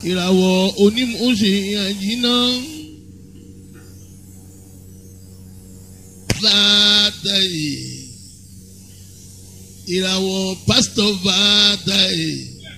ìràwọ̀ onímọ̀ọ́sẹ̀ àjínà fàtàyè ìràwọ̀ pásítọ̀ fàtàyè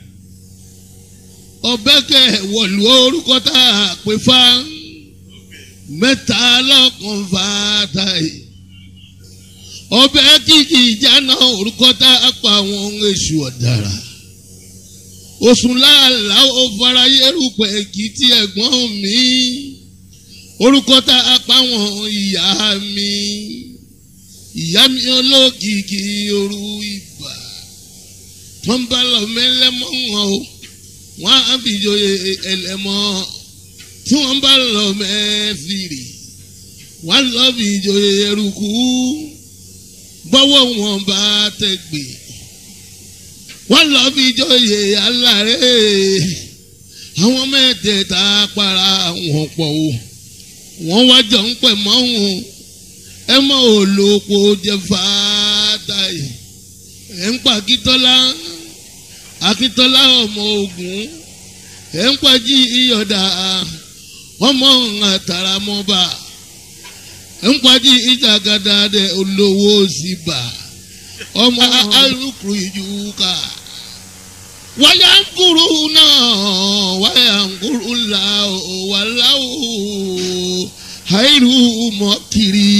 ọbẹ̀kẹ̀ wọ̀lú orúkọ tá a pè fá mẹ́ta lọ́kàn fàtàyè ọbẹ̀ kìkì ìjáná orúkọ tá a pa àwọn èṣù ọ̀dàrà oṣù láàlá ó fara yẹrùpẹ̀ kì í ti ẹ̀gbọ́n mi orúkọ tá a pa wọn ìyá mi ìyá mi olókìkí òru ibà tó ń bá lọ mẹ́lẹ́mọ́ wọn o wọ́n á fi joyè ẹlẹ́mọ́ tí wọ́n bá lọ mẹ́fìrì wọ́n lọ fi joyè eruku gbọ́wọ́ wọn bá tẹ̀gbẹ́ wọ́n lọ fi joyè alárẹ̀ àwọn mẹ́tẹ̀ẹ̀ta para wọn pọ̀ o wọ́n wá jọ ń pẹ̀ mọ́ wọn ẹ mọ́ olóko jẹ fàátà yìí ẹ̀ ń pa akíntọ́lá akíntọ́lá ọmọ ogun ẹ̀ ń pa jí iyọ̀dà ọmọ àtàràmọ́ba ẹ̀ ń pa jí ìjàgàdà dẹ olówó síbà ọmọ alukuru ìjùkà wáyà ń kúrú náà wáyà ń kúrú là wà láwù àìrù mọ́kìrì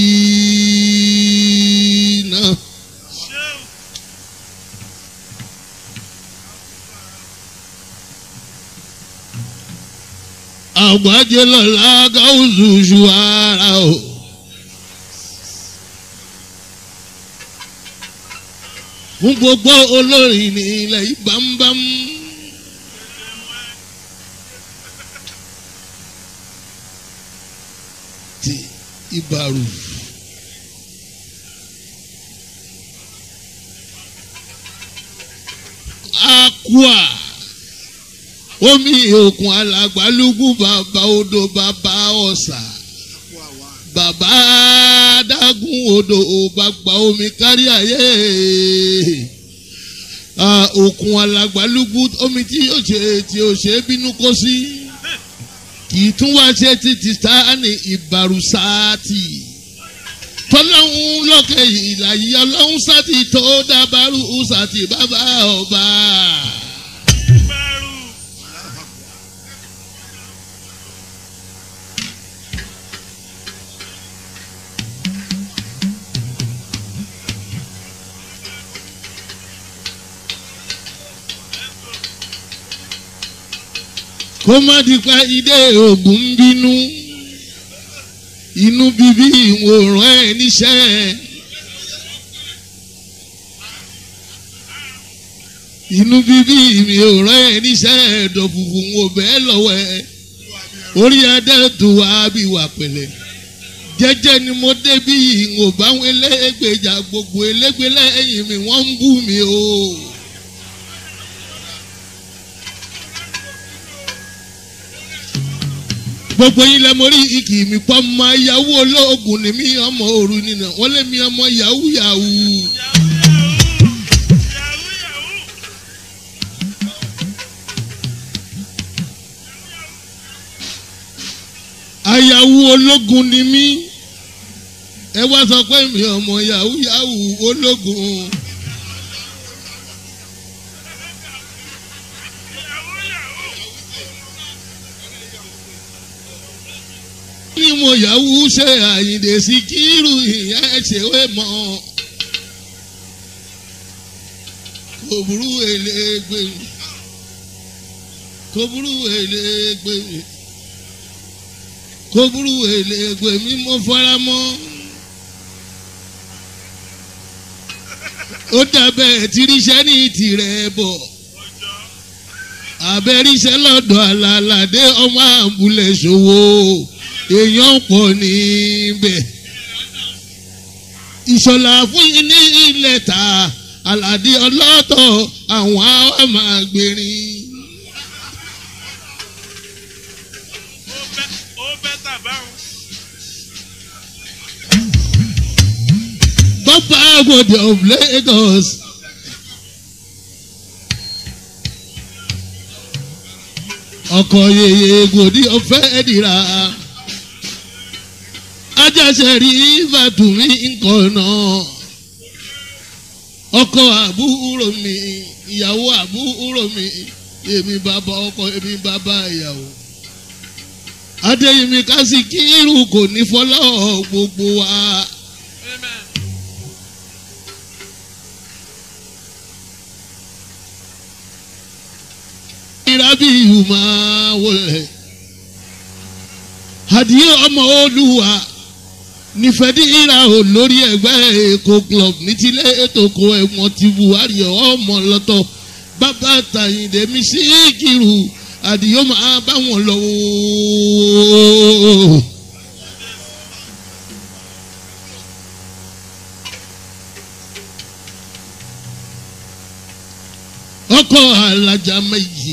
náà. àgbájé lọ́la gáúsù ṣù ara o. fún gbogbo olórin ní ilẹ̀ ìbámbám. ti ìbàrù. Akua omi òkun alàgbàlúgbù bàbá odò bàbá ọ̀sà bàbá adágún odò bàbá omi kárí ayé òkun alàgbàlúgbù omi tí yóò ṣe tí yóò ṣe bínú kó sí kì í tún wá ṣe títí sáàni ìbàrùsáàtì tọ́lọ́hún lọ́kẹ́ ìlàyé ọlọ́hún sátì tó dábàrú sátì bàbá ọba. kó má di pa ilé ògùn ń bínú inú bíbí ìwòrán ẹ níṣẹ́ inú bíbí ìwòrán ẹ níṣẹ́ ẹ̀dọ̀ funfun wò bẹ́ẹ̀ lọ́wọ́ ẹ orí adé tó wá bí wà pẹ̀lẹ́ jẹ́jẹ́ ni mo débí ìwò báwọn elégbèjà gbogbo elégbè lẹ́yìn mi wọ́n ń bú mi o. gbogbo yín lẹ mọ rí ikì mi pọ́ ọmọ yahoo olóògùn ni mí ọmọ òru nínú wọ́n lé mi ọmọ yahoo yahoo. ayàwó ológun ni mí ẹ wá sọ pé mi ọmọ yahoo yahoo ológun. ní mo yahoo ṣe àyìndé sí kírù ìyẹn ṣèwé mọ́ kò burú elégbé kò burú elégbé kò burú elégbé mi mo fara mọ́ ó dàbẹ̀ tìrìṣẹ́ ní tirẹ̀ bọ̀ abẹ́rìṣẹ́ lọ́dọ̀ alálàdé ọmọ àbúlẹ̀ ṣòwò èèyàn pọ̀ níbẹ̀. ìṣọ̀lá fún yín ní ilẹ̀ ta aládé ọlọ́tọ̀ àwọn àwọn máa gbèrín. Bọ́pá Agodi of Lagos. ọkọ̀ yeye gòdì ọ̀fẹ́ dìrà ajáṣe rí fàtúmí nǹkan náà ọkọ àbúrò mi ìyàwó àbúrò mi èmi bàbá ọkọ èmi bàbá ìyàwó adéyìnmí kásìkírù kò ní fọlọ́ gbogbo wa. ìrábìyù máa wọlé àdìyẹ ọmọ olúwa nífẹ̀dí ìra ò lórí ẹgbẹ́ èkó club ní tilé ètòkò ẹ̀wọ̀n ti buhari ọmọ lọ́tọ̀ bàbá tàyíǹde mi sí kírù àdìyẹ máa bá wọn lọ. ọkọ̀ alájà méjì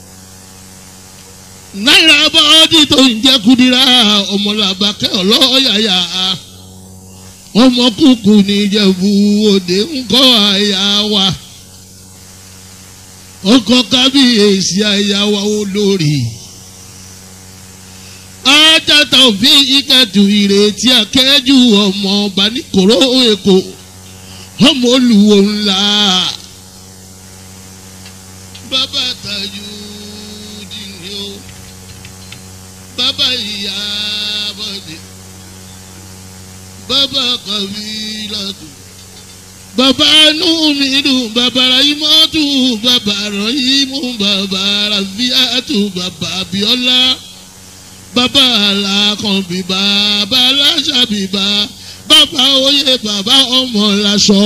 náírà bọ́ọ̀dì tó ń jẹ́ kúdírà ọmọlàbàkẹ́ ọlọ́yàyà ọmọ kúkú níjẹ̀bú òde ńkọ́ àyà wa ọkọ̀ kábíyèsí àyà wa olórí ajáta òfin ìkẹtù ìrètí akẹ́jù ọmọ ọba ní kòró èkó ọmọ olùwò ńlá bàbá tajú dìní o bàbá ìyá bọ̀dé bàbá kàbílàtù bàbá inú mi dùn bàbá rahimatu bàbá rahimu bàbá rafiatu bàbá abiola bàbá alákànbí bàbá aláṣàbíbá bàbá oyè bàbá ọmọ làṣọ.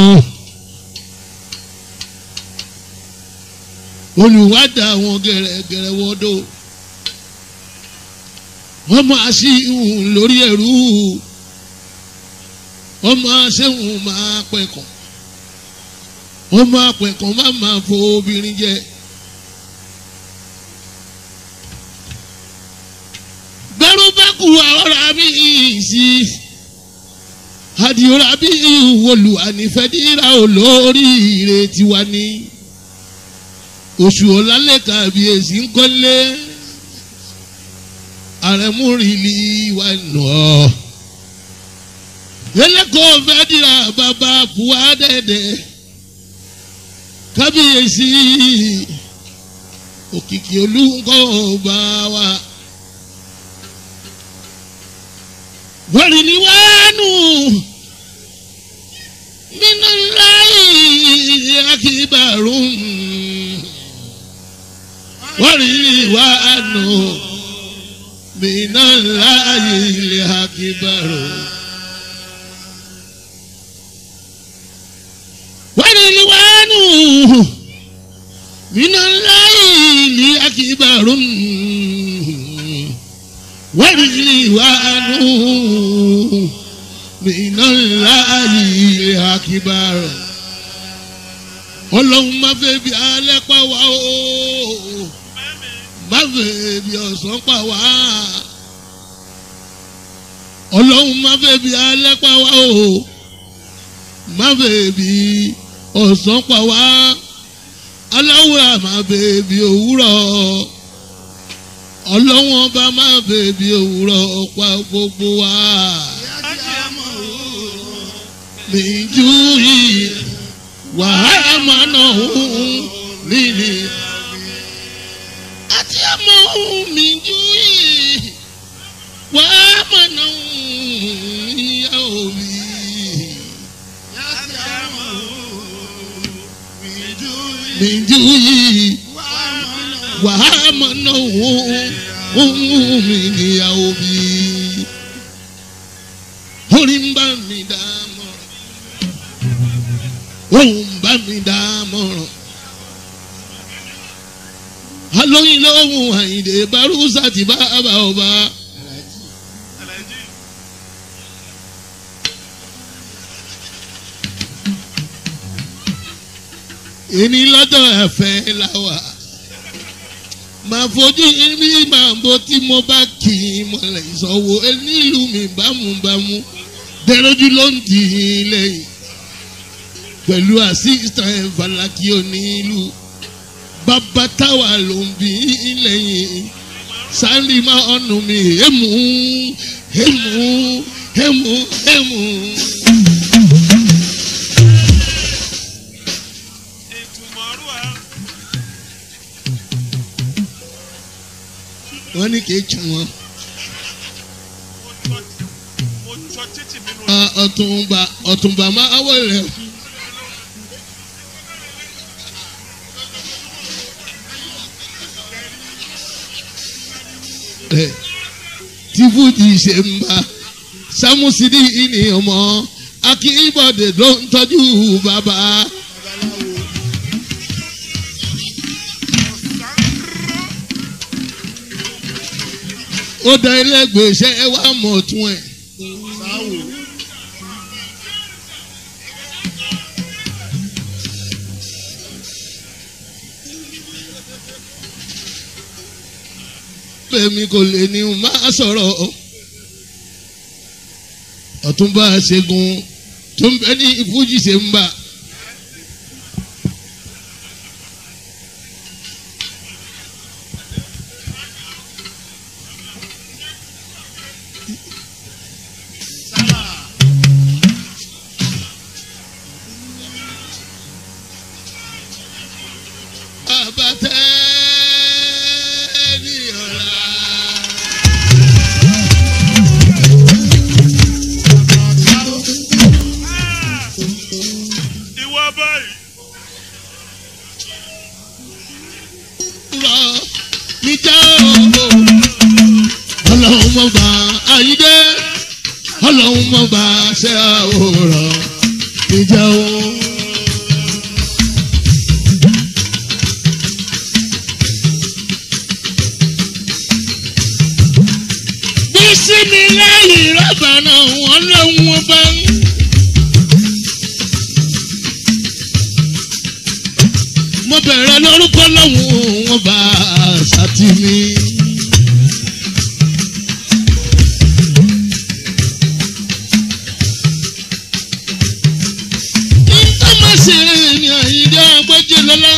olùwádà àwọn gẹ̀rẹ́gẹ̀rẹ́ wọ́dọ̀ wọ́n máa ṣí ìhùn lórí ẹ̀rú wọ́n máa ṣéhùn máa pẹ̀kàn wọ́n máa pẹ̀kàn má máa fo obìnrin jẹ. gbẹ́rú bá kú ọ̀rọ̀ mi sí àdìọ́ra bí ìwòlù ànífẹ́díra olórí ìrètí wa ní oṣù ọ̀làlẹ̀ kàbíyèsí ń kọ́lé àrẹ̀múrìlì wà nù ọ́ ẹlẹ́kọ̀ọ́ fẹ́ dira bàbá buwa dẹ́dẹ́ kábíyèsí òkìkí olùkọ́ ọba wa wọ́rìlì wánú nínú láyé akíbarùn wọ́rìlì wánú nínú láyé akíbarùn. wọ́rìlìwánù minallahi akibarun wọ́rìlìwánù minallahi akibarun ọlọ́run má fẹ́ bí alẹ́ pa wá o má fẹ́ bí ọ̀sán pa wá ọlọ́run má fẹ́ bí alẹ́ pa wá o má fẹ́ bí ọ̀sán pa wá aláwọ̀ àmà bèbí òwúrọ̀ ọlọ́wọ́n bá má bèbí òwúrọ̀ pa gbogbo wa. Mìjú yìí wàhálà máa nà òun lílì. Àti àmọ́ òun mìjú yìí wàhálà máa nà òun ìyá òbí. Mìjú yìí wàhámà náà ohun mi níyàwó bí. Orí ń bá mi dá mọ̀ràn, ohun ń bá mi dá mọ̀ràn. Alóyin lóhùn Àyìndé Bárúsà ti bá bá ọba. Èmi lọ́jọ́ ẹ̀fẹ́ la wà máa fojú ibi máa bó tí mo bá kì í mọ̀lẹ́ ìsọ̀wọ́ nílùú mi bámúbámú dẹ́rọ́jú ló ń tì í lẹ́yìn pẹ̀lú assistant falaki onílù bàbá táwa ló ń bí lẹ́yìn sálímà ọ̀nù mi èmú èmú èmú èmú. wọ́n ní kí n tún wọn. ọ̀túnba ọ̀túnba máa wọlé. tí fújì ṣe ń bá sámúsídì ní ọmọ akínbọ̀dé ló ń tọ́jú bàbá. ó dá ẹlẹgbẹ̀ẹ́sẹ̀ ẹ wá mọ̀ tún ẹ̀. bẹ́ẹ̀mi kò lè ní o máa sọ̀rọ̀ ọ̀túnba ṣẹ́gun tó ń bẹ ní ìfújì ṣe ń bà. ọlọ́run mọ̀ bá ayídé ọlọ́run mọ̀ bá ṣe àwòrán ìjà o. bísí mi lẹ́yìn rọ́bà náà wọ́n lọ́wọ́ bá ń. mo bẹ̀rẹ̀ lórúkọ lọ́hùn wọn bá ṣàtìmí. nǹkan má ṣe ní àyíká agbẹ́jẹ́ lọ́lá.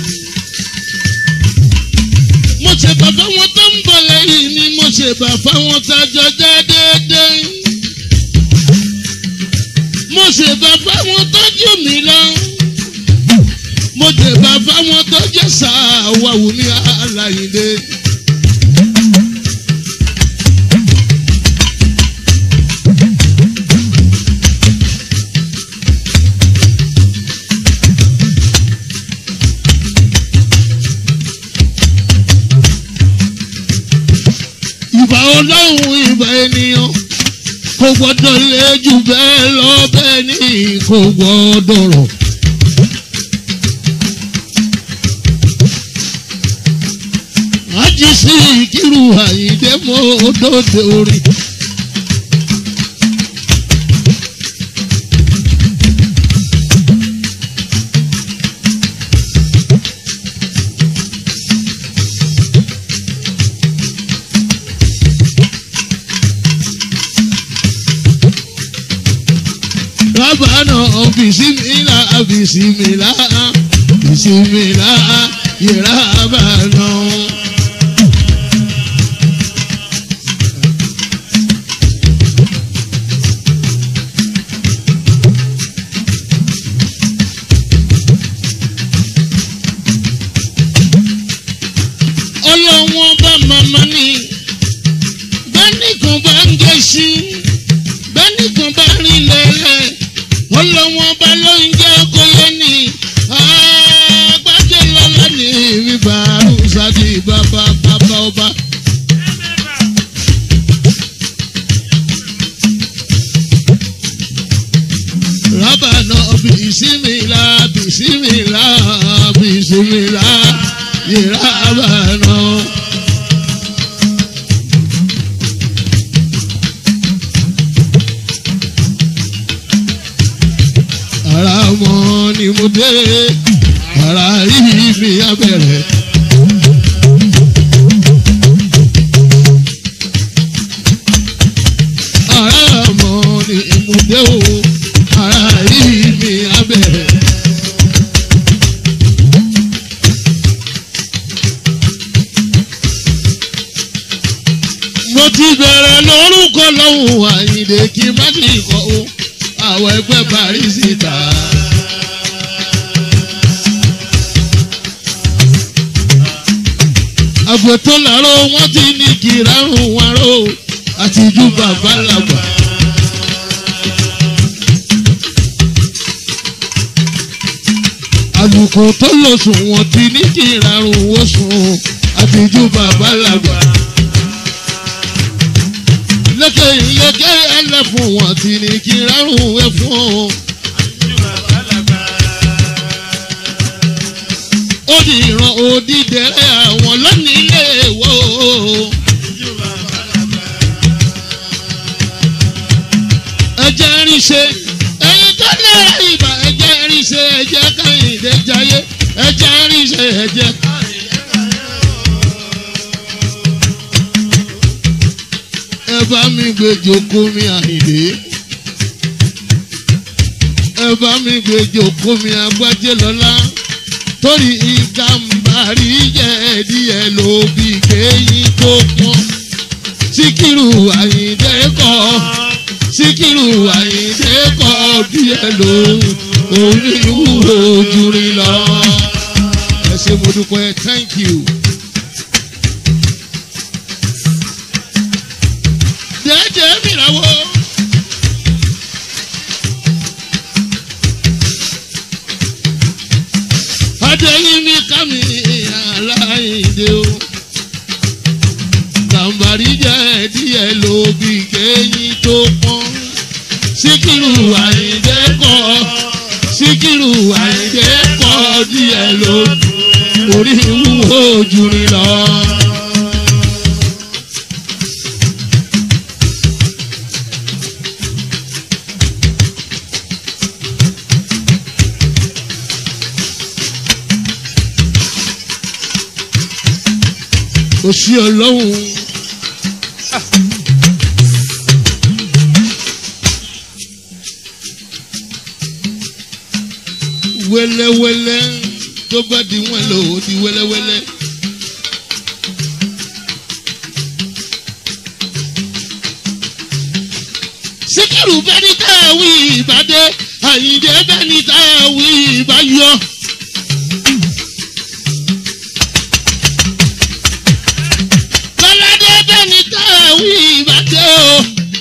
mo ṣe bàbá wọn tó ń bọ̀ lẹ́yìn ni mo ṣe bàbá wọn tájọ já déédéé. mo ṣe bàbá wọn tọ́jú mi lọ mo jẹ bàbá wọn tó jẹ sàwáwù ní aláìlé. ìbà ọlọ́run ìbà ènìyàn kò gbọ́dọ̀ lé jù bẹ́ẹ̀ lọ bẹ́ẹ̀ ni kò gbọ́dọ̀ rọ̀. ájí sí ìkírù àyíndé mọ́ òdòdó orin. rábàánà bisimilá bisimilá bisimilá ìrábàánà. ọlọ́wọ́n bá màmá ni bẹ́nìkan bá ń gẹ̀ẹ́sì bẹ́nìkan bá rìn lẹ́lẹ̀ ọlọ́wọ́n bá ló ń jẹ́ kóyé ni àgbájé lọ́la ní bíbá ṣáàdì bàbá bàbá ọba. rábànà bìsímìlà bìsímìlà bìsímìlà ìrábànà. ara mọ́ ni mo dé ara yìí mi abẹ́rẹ́. ara mọ́ ni mo dé o ara yìí mi abẹ́rẹ́. ti bẹ̀rẹ̀ lórúkọ lọ́hùn àyìndé kí má ti kọ́ o àwọn ẹgbẹ́ paris ta. àgbẹ̀tọ́ làárọ̀ wọ́n ti ní kìràrùn wọn ró àtijú bàbá làgbà. àlùkò tó lọ sùn wọ́n ti ní kìràrùn wọ́n sùn àtijú bàbá làgbà. lékè lékè ẹlẹ́fun wọ́n ti ní kìràrùn wẹ́ fún ọ. ó di ìran òdìdẹrẹ àwọn lónìí ilé wo. ẹjẹ rí ṣe ẹyin tó lẹ́rọ ìbà ẹjẹ rí ṣe ẹjẹ káyìndé jayé ẹjẹ rí ṣe ẹjẹ. ẹ bá mi gbé jókòó mi àyìndé ẹ bá mi gbé jókòó mi agbájé lọ́la torí ìgàmbàrí jẹ́ díẹ̀ ló bí kéyìn tó pọ́n. síkírù àyíndé kọ́ síkírù àyíndé kọ́ díẹ̀ ló oníwúwo jùrì lọ. ẹ ṣe mo dúpẹ́ thank you. jẹ́jẹ́ mìíràn wo. adéyínmí kámi aláìdè o gàmbàrí jẹ́ díẹ̀ ló bí kéyìn tó pọ́n síkírù àyíndé kọ́ síkírù àyíndé kọ́ díẹ̀ ló orí wúwo jù ní lọ. òsì ọlọ́run. wẹ́lẹ́wẹ́lẹ́ tó bá di wọ́n lò ó di wẹ́lẹ́wẹ́lẹ́. síkírù bẹ́ni tá a wí ìbàdé àyíǹde bẹ́ni tá a wí ìbáyọ. lọ́ládé bẹ́ni tá a wí ìbàdé o.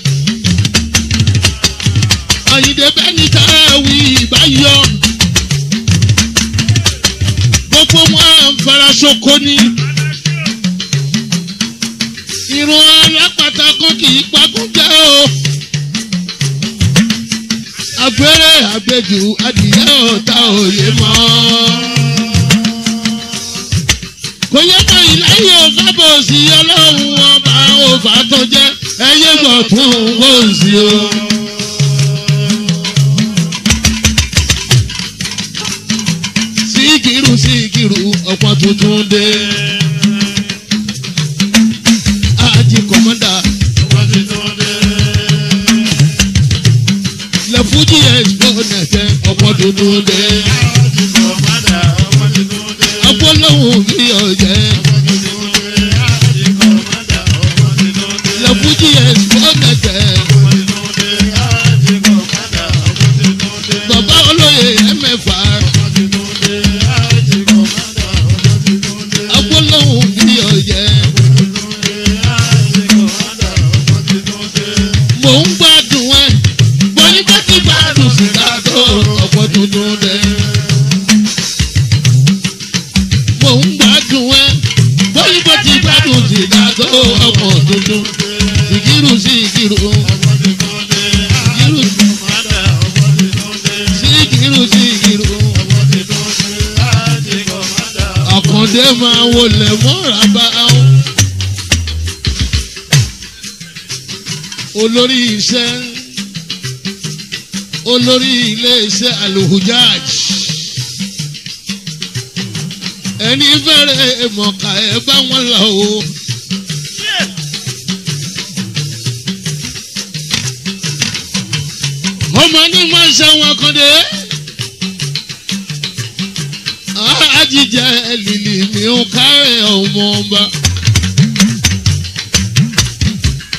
àyíǹde bẹ́ni tá a wí ìbáyọ. gbogbo wọn farasoko ni. irun alápàtà kan kì í pagún jẹ́ o agbèrè àgbèjù adìyẹ ọ̀tá òye mọ́. kò yẹ kó ìláyé òfà bò sí ọlọ́run ọba òfà tó jẹ́ ẹyẹ gbọ̀ tún wò sí o. síkìrù síkìrù ọ̀pọ̀ tuntun dé. àjì kọ̀mọ́dà. lẹ fújì ẹ̀sìpọ̀nẹ̀tẹ̀ ọ̀pọ̀ tuntun dé. agbólóhùn bí ọ̀jẹ̀. lẹ fújì ẹ̀sìpọ̀nẹ̀tẹ̀. bàbá olóye ẹ̀mẹ̀fà. agbólóhùn bí ọ̀jẹ̀. mò ń gbádùn ẹ bóyí bá ti gbádùn síta tó ọ̀pọ̀ tuntun dẹ. mò ń gbádùn ẹ bóyí bá ti gbádùn síta tó ọ̀pọ̀ tuntun. Ìkírù sí ìkírù. Ìkírù sí ìkírù sí ìkírù. Àkàndé máa wọlé mọ́ra bá wọn. olórí iṣẹ́ olórí iléeṣẹ́ aluhujaj ẹni fẹ́rẹ̀ mọ̀ká ẹ bá wọn lọ o. ọmọ ní máa ń ṣe wọn kan dé. àjíjẹ lílì mi ò kárẹ̀ ọmọ ọba.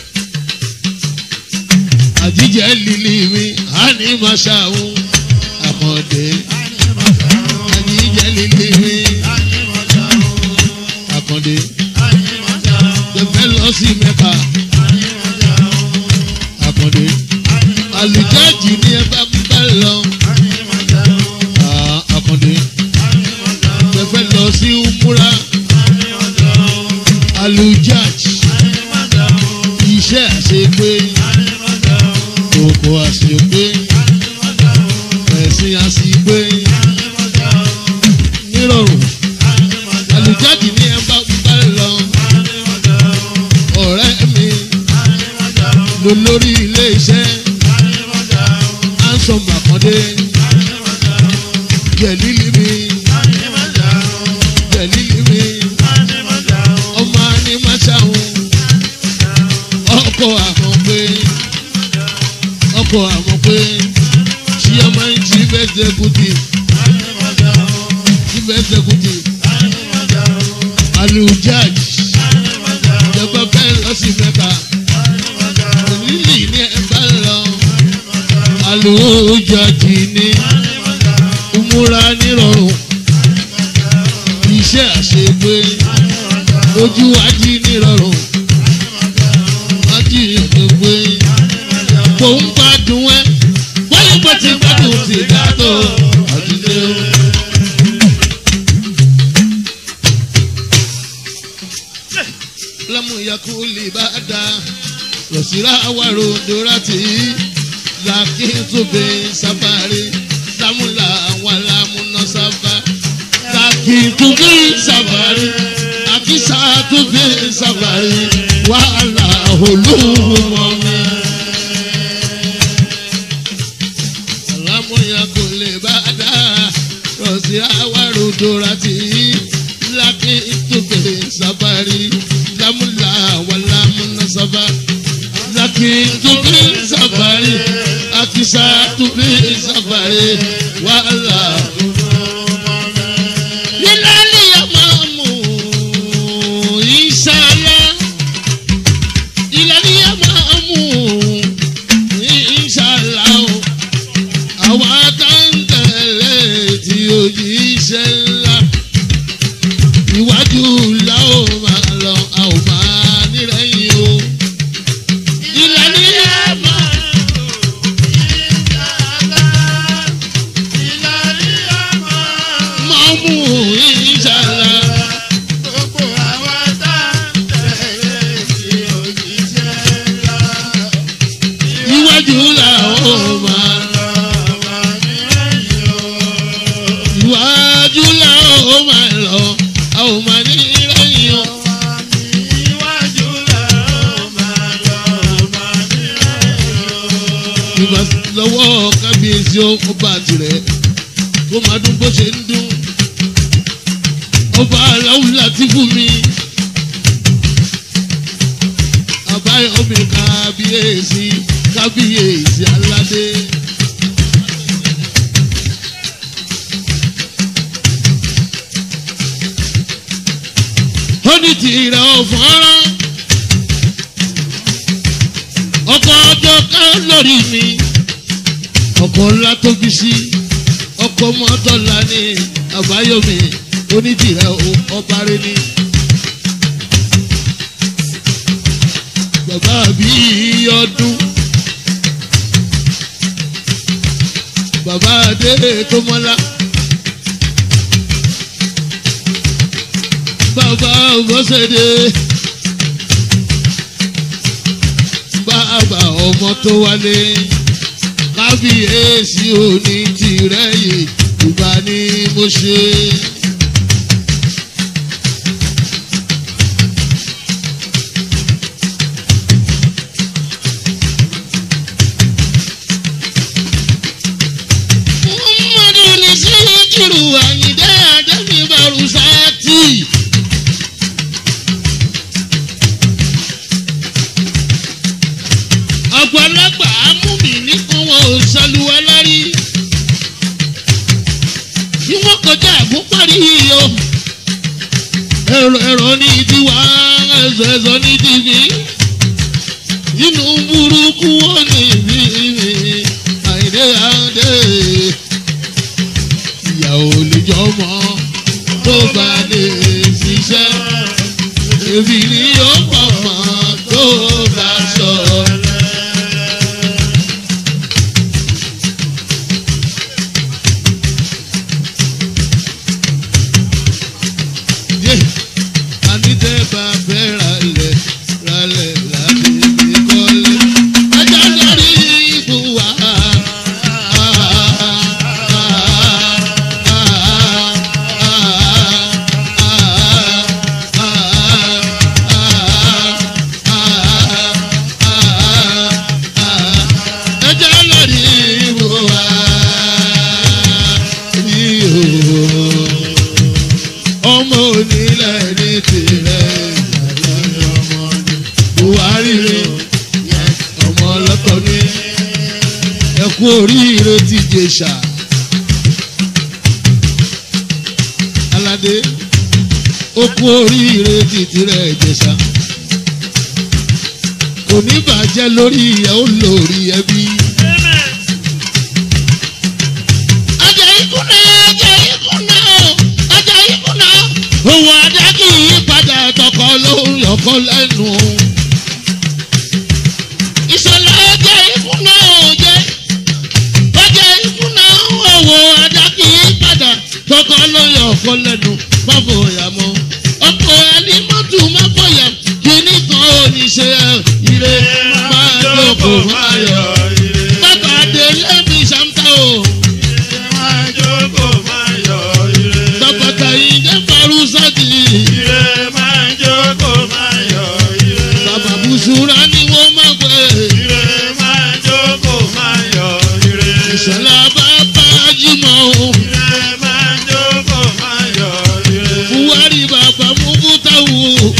àjíjẹ líli mi á ní máa ṣàwọn àkàndé àjíjẹ líli mi àkàndé tẹfẹ lọ sí mẹ́ka àkàndé àlùjáàjì ni ẹ bá bá lọ Ah, àkàndé tẹfẹ lọ sí umura àlùjáàjì iṣẹ́ àṣepé kòkò àṣepé ẹ̀sìn àṣepé nírọ̀rùn àlùjáde ní ẹ bá bá lọ ọ̀rẹ́ mi lò lórí ilé iṣẹ́ ansom àkàndé jẹ̀lílì mi jẹ̀lílì mi ọmọ animáṣáhùn ọkọ̀ àmọ̀pé ọkọ̀ àmọ̀pé ṣí ọmọ yìí ti bẹ́ẹ̀ ṣẹ́kùtì ti bẹ́ẹ̀ ṣẹ́kùtì alujaj ìjọba bẹ́ẹ̀ lọ sí mẹ́ka lílì ní ẹ bá lọ alujaj ní umura nírọ̀rùn iṣẹ́ àṣegbé ojú ají nírọ̀rùn ají òdògbé kò ń gbádùn ẹ wọ́n yí pé ti gbádùn ti dàtọ̀ àdúgbò. lamu yakuli bada rosira awaro dorati lakin tobe safari lamula walamuna safa lakin tobe safari akisa tobe safari wàhálà olúmọmi. lamu yakuli bada rosira awaro dorati lakin tobe safari lamula walamuna safa lakin tobi safari akisa tobi safari wàhálà. Yílálì àmàmù ìṣàlá. Yílálì àmàmù ìṣàlá o. Àwa tá ń tẹ̀lé tí òjíṣẹ́ ńlá iwájú la ó máa lọ a ò máa nírẹ̀yìn o. ìlànà àmọ́ máa mú ìṣàlá. iwájú la ó máa lọ. iwájú la ó máa lọ a ò máa nírẹ̀yìn o. ìgbà lọ́wọ́ kábíyèsí ọba tirẹ̀ kó máa dún bó ṣe ń dún ọba aláwùlá ti fún mi àbáyọ̀mí kábíyèsí kábíyèsí aládé. ó ní tìrẹ ọ̀fọ́rán ọkọ̀ ọjọ́ ká lórí mi ọkọ̀ ńlá tóbi sí ọkọ̀ mọ́tọ́lá ní àbáyọ̀mí onídìrẹ́ ọba rẹ ni. bàbá mi ọdún bàbá adé tó mọ́lá. bàbá bọ́sẹ̀dé bàbá ọmọ tó wálé kábíyèsí òní tìrẹ yìí ìgbà ni mo ṣe. muhammadu ní síkírù àyíndé àdébí barusati. àgbàlagbà amúmi nìkan wọn ò ṣàlùwà lárí bí wọn kọjá àgúnparí o ẹ̀rọ ẹ̀rọ ní tiwa ẹ̀sọ̀ ẹ̀sọ̀ ní tìbí inú burúkú wọn ní ibi aládé ìyàwó lè jọmọ tó bá lè ṣiṣẹ́ èmi ni yóò pọ̀ mọ́ tó bá sọ̀rọ̀. yé anítẹ́ bá fẹ́ ralẹ̀ ralẹ̀ láti fi kọ́lé. ẹjọ́ lórí ibù wá. ẹjọ́ lórí ibù wá. Yíyó ọmọ onílẹ̀ ní tirẹ̀ buhari rẹ̀ ọmọ ọlọ́tọ̀ ní ẹkú oríire ti jèṣà aládé ó kú oríire ti tirẹ̀ jèṣà kò ní bàjẹ́ lórí ẹ̀ ó lórí ẹbí. ajá ikú náà ajá ikú náà ajá ikú náà òun adá kì í padà tọkọ lóhùn lọkọ lẹ́nu. ìṣẹ̀lẹ̀ ajá ikú náà ò jẹ́ ajá ikú náà òun adá kì í padà tọkọ lóhùn lọkọ lẹ́nu má fòyà mọ́ ọkọ̀ ẹni mọ́tò má fòyà kíní kan ò ní ṣe ire máa jókòó máa yọ. bàbá délé mi ṣàǹtà o. bàbá tàyí jẹ́ farusati. bàbá bùsùrà ni wọ́n máa gbé. ìṣẹ̀lẹ̀ bàbá jìmọ̀ o. buhari bàbá mufutawu.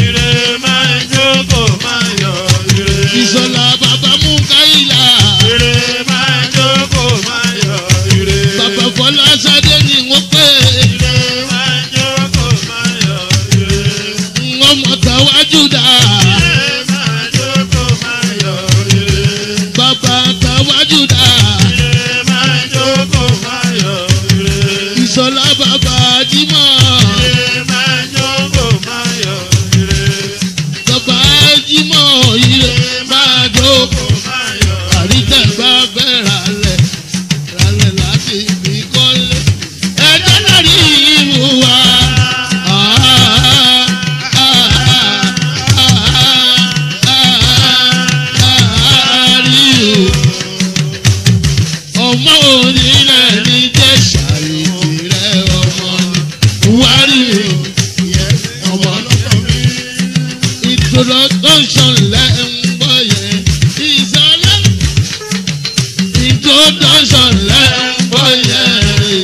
ìṣọ̀lá bàbá mukaila. bàbá fọlá sadé ni wọ́n pè. wọ́n mọ̀ tàwájú dà. bàbá tàwájú dà. ìṣọ̀lá bàbá jìmọ̀. bàbá jìmọ̀ ire máa jókòó. àríjẹ́ bá fẹ́ ralẹ̀ ralẹ̀ láti fi kọ́lé. ẹjọ́ náà rí ìwò wa. ọmọ onílẹ̀ ní jẹ́ ṣàlìtì rẹ̀ ọmọ ni wárí ọmọ introduction lẹ́ ń gbọ́ yẹn ìsọlá introduction lẹ́ ń gbọ́ yẹn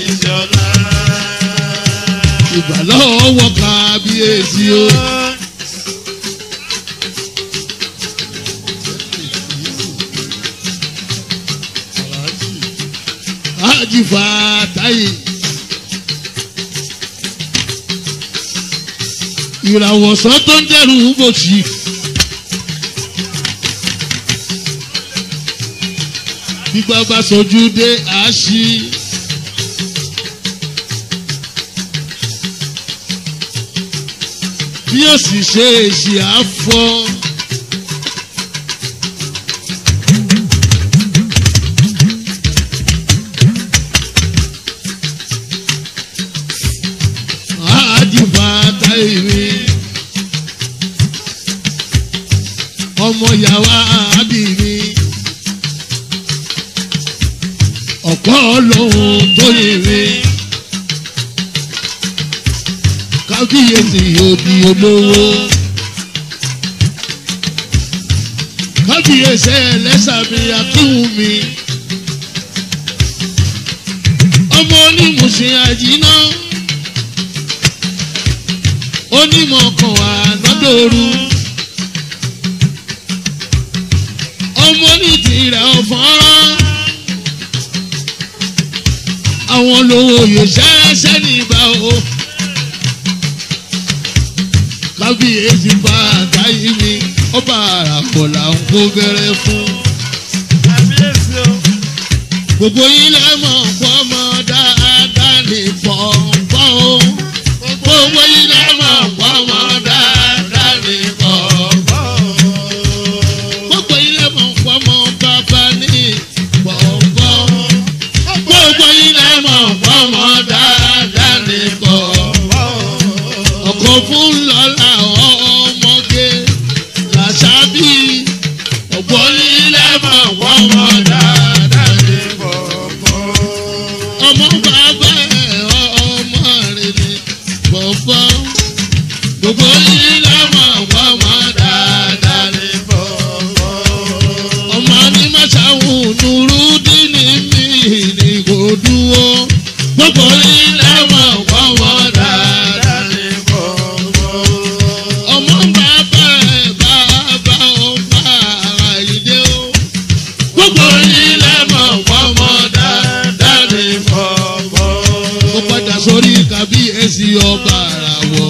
ìgbàlọ́wọ́ kábíyèsí o. Hájì Fàtáyì. ìràwọ̀sán tó ń dẹ̀rù bòṣì. gbígbà bá sojú dé àásì. bí ó sì ṣe èsì àfọ. àdìbàtà ìwé ọmọ yàrá àbí mi ọ̀pọ̀ lòun tó yèrè kábíyèsí òdì olówó kábíyèsí ẹlẹ́sàmì akíwùmí ọmọ onímùsìn àjínà onímọ̀ kan wà lọ́dọ̀ọ́rù ọmọ ní tirẹ̀ ọ̀fọ́nrán àwọn lówó yóò ṣẹ́ṣẹ́ nígbà o kábíyèsí bá àgáyé mi ọba àràpọ̀ là ń kó gẹ́rẹ́ fún gbogbo yín lẹ mọ̀ fọmọ dáadáa ní pọ̀npọ̀ o gbogbo yín lẹ mọ̀ fọmọ dáadáa ní pọ̀npọ̀ o gbogbo yín lẹ mọ̀ fọmọ bàbá ní pọ̀npọ̀ o gbogbo yín lẹ mọ̀ fọmọ dáadáa ní pọ̀npọ̀ o ọkọ̀ fún lọ́la ọmọge làṣàbí ọ̀pọ̀ yín lẹ mọ̀ fọmọ dáadáa ní ọmọ bàbá ẹ̀ ọmọ rẹ̀ ni bọ̀bọ̀ gbogbo yìí lọ́mọ ọmọ dáadáa ni bọ̀bọ̀ ọmọ ní màṣáwù nùrú dínní mi ní kò dúró gbogbo yìí lọ́mọ ọmọ dáadáa ni bọ̀bọ̀ ọmọ bàbá ẹ̀ bàbá ọmọ àyídé o gbogbo yìí lọ́mọ ọmọ dáadáa ni bọ̀bọ̀ ó padà sórí kábíyèsí ọba àràwọ̀.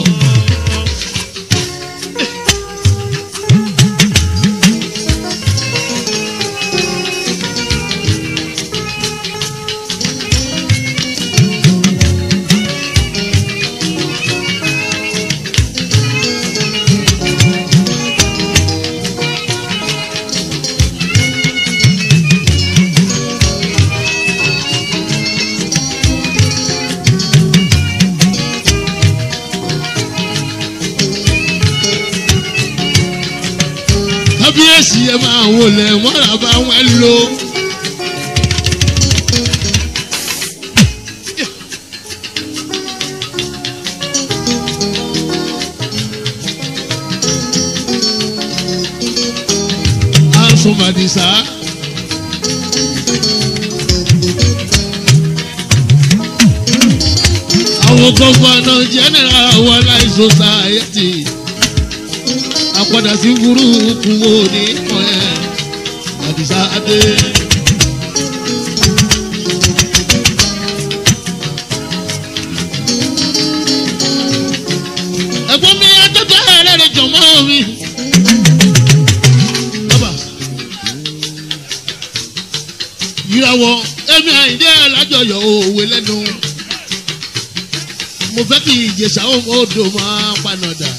kábíyèsí ẹ máa wọlé mọ́ra bá wọn lò. Asọ̀mọ̀dìsá. Àwọn gọ́fọ̀nà jẹ́nẹ̀rà wà láìsọ sáyẹ́tì àpàdà sí burúkú wo ní kan ẹ̀ àdìsá adé. ẹ̀gbọ́n mi adọ́jọ́ ẹlẹ́rìí jọ̀mọ́ mi. bàbá ìràwọ̀ ẹ̀mí àìdí alájọyọ̀ òwe lẹ́nu mo fẹ́ kí ìjẹsà odò máa panadà.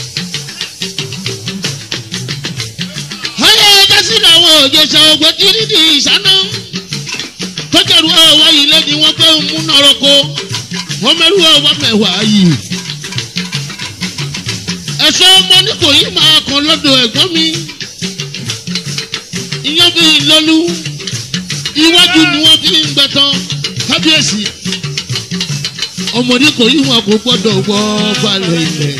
ayé ẹja sí làwọn òjèṣà ògbó kiri di ìṣáná tọ́jàrú ọwọ́ yìí lé ní wọ́n fẹ́ mú nọ́rọ́kọ wọ́n mẹ́rú ọwọ́ mẹ́wàá yìí. ẹ̀ṣọ́ ọmọ ní kò yí máa kàn lọ́dọ̀ ẹ̀gbọ́n mi ìyẹn bí lọ́lú iwájú ni wọ́n fi ń gbẹ̀tàn kábíyèsí ọmọdé kò yí wọn kò gbọ́dọ̀ gbọ́ balẹ̀ ilẹ̀.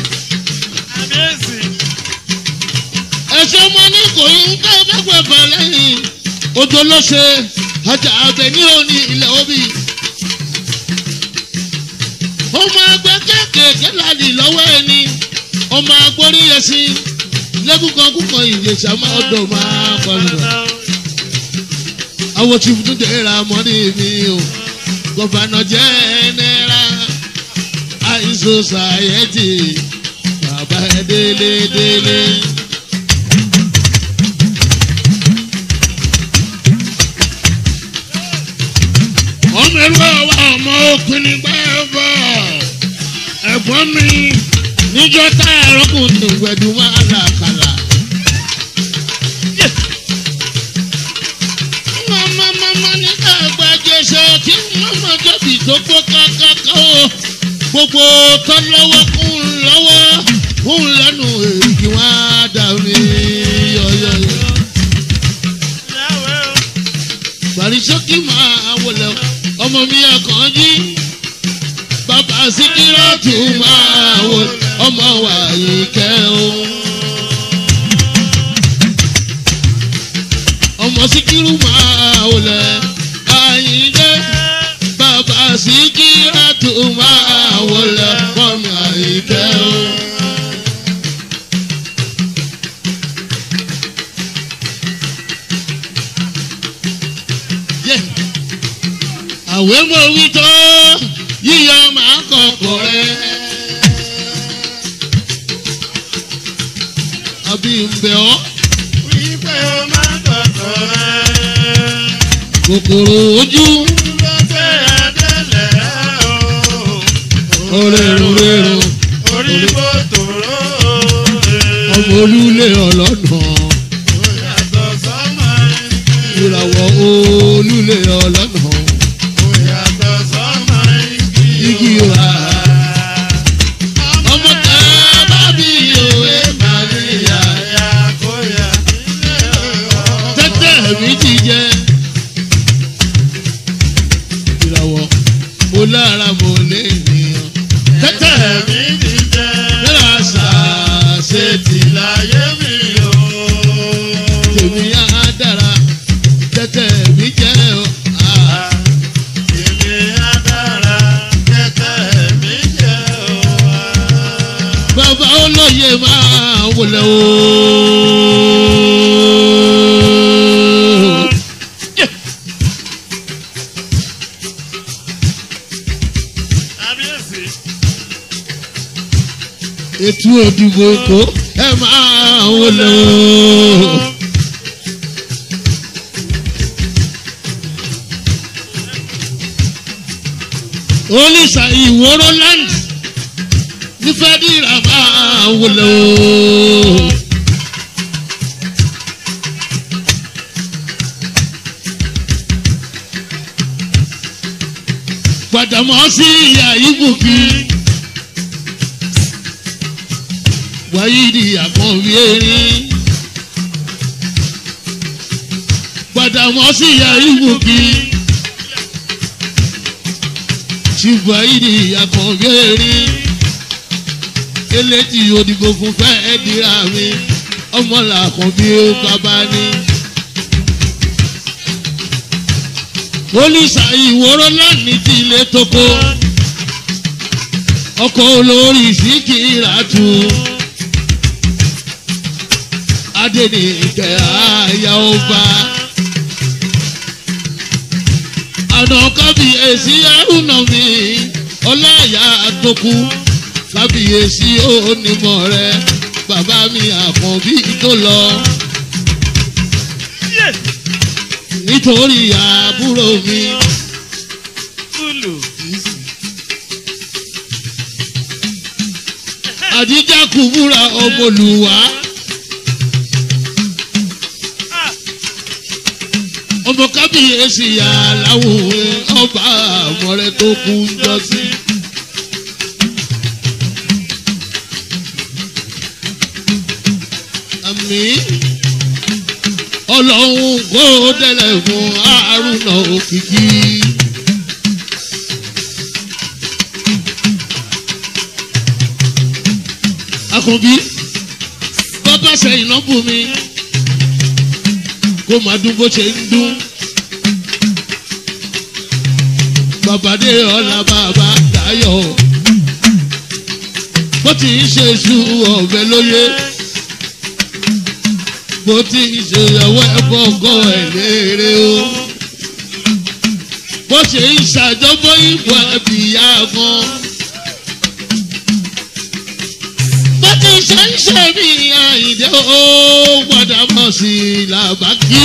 ẹ̀ṣọ́ ọmọ ní kò yí ń ká bẹ́gbẹ̀ bẹ̀ lẹ́yìn odò ló ṣe ajá abẹ ní òní ilẹ̀ òbí. ọmọ ẹgbẹ́ kéékèèké lálì lọ́wọ́ ẹni ọmọ agbórí ẹṣin lẹ́kùnkàn kúkan ìjẹsà máa dọ̀ máa pọ̀lọ̀. àwọn tí fún dèrà mọ́ni mi o gọ́fànà jẹ́ ẹnẹ́ra àìsàn sàyẹ́tì bàbá ẹ délé délé. ọmọ ẹrú ọwọ́ ọmọ òkun ní gbẹ́bọ̀ ẹ̀gbọ́n mi níjọ́ tá ẹ̀rọ́kùnrin ìwẹ̀dùn máa là kàlà. mama mama ní àgbàjẹsẹ kí mama jẹbi tó gbó kákáká o gbogbo tó lọ́wọ́ kún lọ́wọ́ kún lẹ́nu èyí wá dàbí yọyọyọ. Bàrísókì máa wọlé ọmọ mi àkànjí bàbá síkírọ́tù máa wọlé ọmọ wàyí kẹ́ o. ọmọ síkírù máa wọlé àyíndé bàbá síkírọ́tù máa wọlé ọmọ wàyí kẹ́ o. àwẹ̀ mo wí tó yíyọ máa kọ̀kọ̀ rẹ̀. àbí ń bẹ̀ ọ́. wípé o máa kọ̀kọ̀ rẹ̀. kòkòrò ojú orérorérò ọmọ olúlé ọlọ́nà ìràwọ̀ olúlé ọlọ́nà igi wa ọmọ tá a bá bí òwe màríyá tẹ́tẹ́ mi ti jẹ́ ìràwọ̀ mo lára mo lé ènìyàn tẹ́tẹ́ mi nílà ṣàṣe tì tèmi á dára tẹ́tẹ́ mi jẹ́ ọ́. Ah. bàbá olóye máa wọlé o. ètò òdìbò èkó ẹ máa wọlé o. olùsà ìwòrò land nífẹ̀ẹ́ dìrà máa wọlé o. gbàdámọ́ sí ìyá ibùkí wáyídì àkànbí erin gbàdámọ́ sí ìyá ibùkí ṣùgbọ́n àkànbí erin eléjì òdìbò fún fẹ́ẹ́ dira mi ọmọ làkànbí bàbá ni. olùsà ìwòrò lánìí ti ilé tókó ọkọ̀ olórí síkìrà tù adẹnìkẹ́ àyà ọba àná kábíyèsí àrùnà mi ọláyà tó kú kábíyèsí onímọ̀ rẹ bàbá mi àkànbí tó lọ nítorí àbúrò mi. àdíjà kùbúra ọmọlùwà. ọmọ kábíyèsí aláwọ̀ ọba àmọ́rẹ́ tó kú ń jọ sí. àmì ọlọ́run kó délẹ̀ fún àrùnà òkìkí. akànbí bàbá sẹ́yìn náà bù mí kó máa dún bó ṣe ń dún. bàbá dé ọ̀la bàbá dayọ̀ bó ti ń ṣe iṣu ọ̀bẹ lóye bó ti ń ṣe ìyàwó ẹ̀fọ́ ọgọ́ ẹ̀ léèrè o bó ṣe ń ṣàjọbọ ìbò àbíyá gan. bó ti ṣe ń ṣe bí àyìndé ó gbọ́dọ̀ mọ̀ sí i làbákí.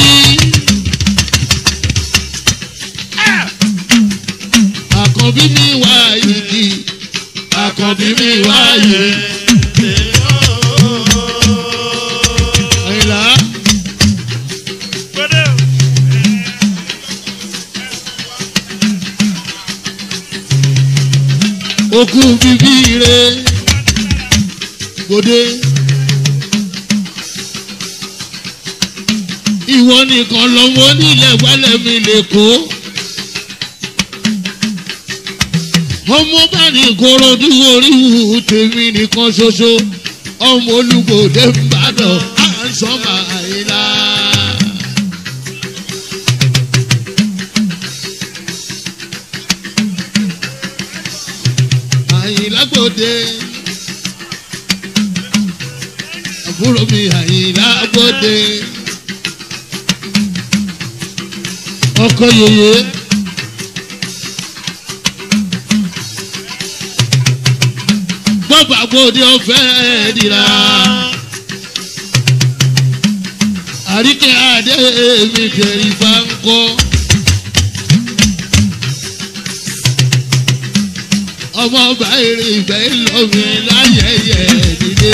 àkànbí mi wá igi àkànbí mi wá yìí. àyìnlá okú bíbí re gbòde. ìwọ nìkan lọ́wọ́ nílẹ̀ wálẹ̀ mi lè kó. ọmọ bá ní korodu oríwú tèmi nìkan ṣoṣo ọmọ olùgbòde ń bàdàn à ń sọ màáyìlá. àyìnlá gbòde àbúrò mi àyìnlá gbòde ọkọ yeye. bọ́bà gbòde ọ̀fẹ́ dìrà. àríkẹ́ adé mi kẹrì bá ń kọ́ ọmọ báyìí ìfẹ́ lómi láyẹyẹ dìde.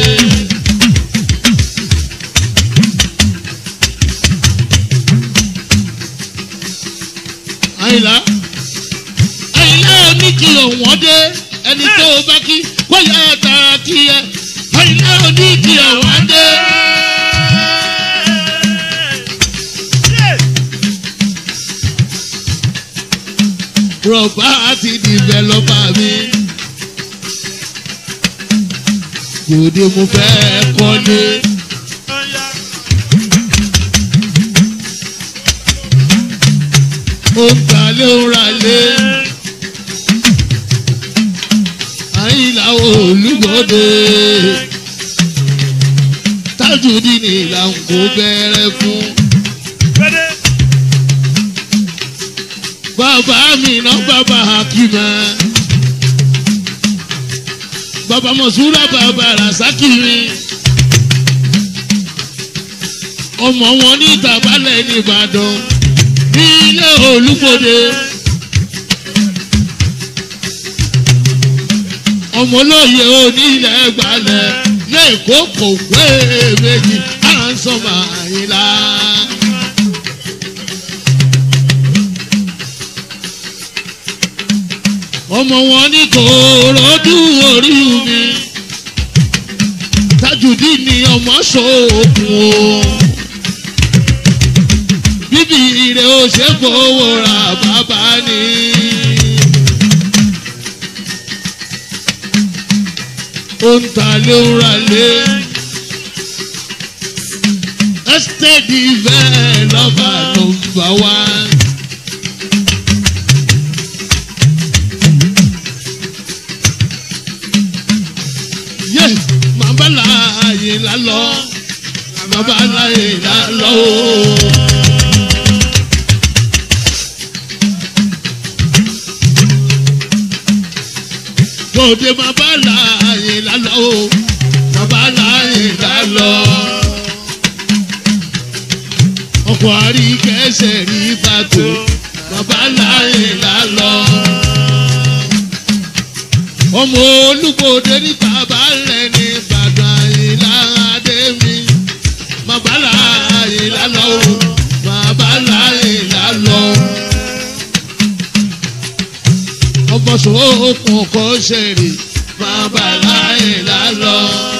àyìnlá àyìnlá oníkì òwọ́n dé ẹni tó o bá kí kó yá tara kí ẹ àyìnlá oníkì òwọ́n dé. rọ̀bà àti dìvẹ́lọ́pà mi. Kòdé mo fẹ́ kọ́lé. Ó ń talé ó ń ralé. Àyìnlá olúgbòde. Tájùdí ni ìlànà kò bẹ̀rẹ̀ fún. bàbá mi náà bàbá hakima bàbá mọ̀súrà bàbá rasaki mi ọmọ wọn ní ìtàbálẹ̀ ní ìbàdàn ní ilé olúgbòde ọmọ olóye onílẹ̀ gbalẹ̀ lẹ́ẹ̀kọ́ kò pé méjì à ń sọ màáyìnlá. ọmọ wọn ní kòròdú orí mi tajùdí ni ọmọ ṣòògùn o bíbí ire ó ṣe fowó ra bàbá ni. ó ń ta lé ń ra lé estate developer number one. yé màmá láàyè lálọ́ màmá láàyè lálọ́ o. Tòde màmá láàyè lálọ́ o màmá láàyè lálọ́. Ọkọ̀ àríkẹ́sẹ̀ rí fàtó màmá láàyè lálọ́ ọmọ olúgbòde ní bàbá rẹ̀ ní ìbàdàn ìlànàdé mi màbálà ìlàlọ́ o màbálà ìlàlọ́ ọmọ sòókùn kò ṣèrè màbálà ìlàlọ́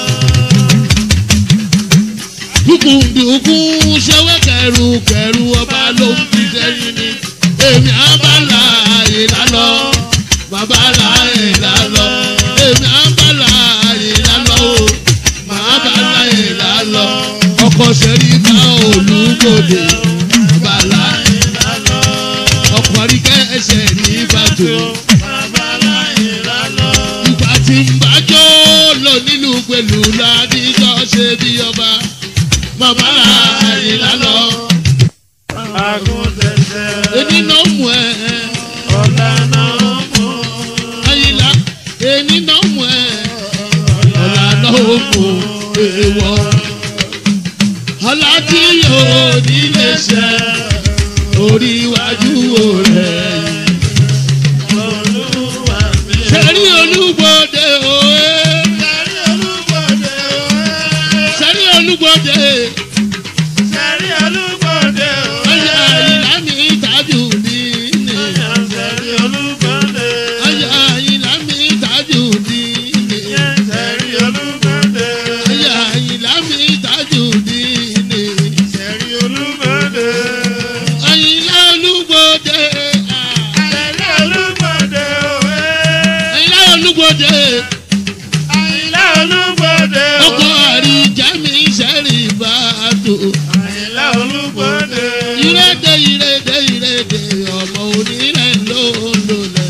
dùkùndùkùn ṣẹwẹ́ kẹrù kẹrù ọba ló ń fi sẹ́yìn ni èmi àbálà ìlàlọ́ bàbá láàyè lálọ́ èmi á bá láàyè lálọ́ o màá bá láàyè lálọ́ ọkọ̀ sẹ́rí bá olúgbòde bàbá láàyè lálọ́ ọkọ̀ àríkẹ́ ẹsẹ̀ ní ìbàdàn ìgbà tí ń bájọ́ lò nínú pẹ̀lú ládìjọ́ ṣe bí ọba bàbá láàyè lálọ́ èmi náà mú ẹ ayila èmi náà mú ẹ ọ̀là náà ó mú èèwọ̀ ọ̀là tí yóò nílé ṣe orí iwájú rẹ̀ sẹ́rí olúgbòde òwe sẹ́rí olúgbòde ọ̀là ayila ní ìtajú mi ní ọ̀là ayila ní ìtajú mi ní ọ̀là ayila ní ìtajú mi ní ayila olúgbòde ayila olúgbòde ọkọ̀ àríjà mi sẹ́rí bàtò. ìrèdè ìrèdè ìrèdè ọmọ onílẹ̀ ló ń lòlẹ̀.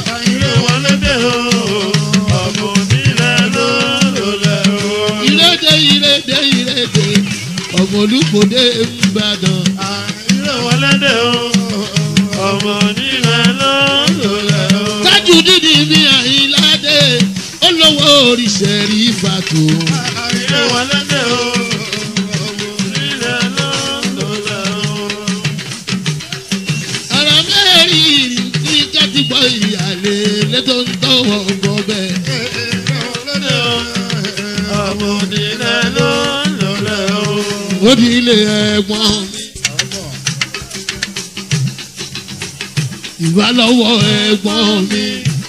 ìrèdè ìrèdè ìrèdè ọmọ olùkọ́dé ńbàdàn. Ọmọ nílẹ̀ lọ́dọ̀lẹ̀ o. tájú dídì mi àyíládé olówó oríṣẹ́rí fàtó. Àìlè wọn lẹ́dẹ̀ o. Ọmọ nílẹ̀ lọ́dọ̀lẹ̀ o. ara mẹ́rin ní kátìgbọ́ ìyàlẹ̀ lẹ́tọ̀ ń tọwọ́ ó di ilé ẹ̀gbọ́n mi. ìbálọ́wọ́ ẹ̀gbọ́n mi.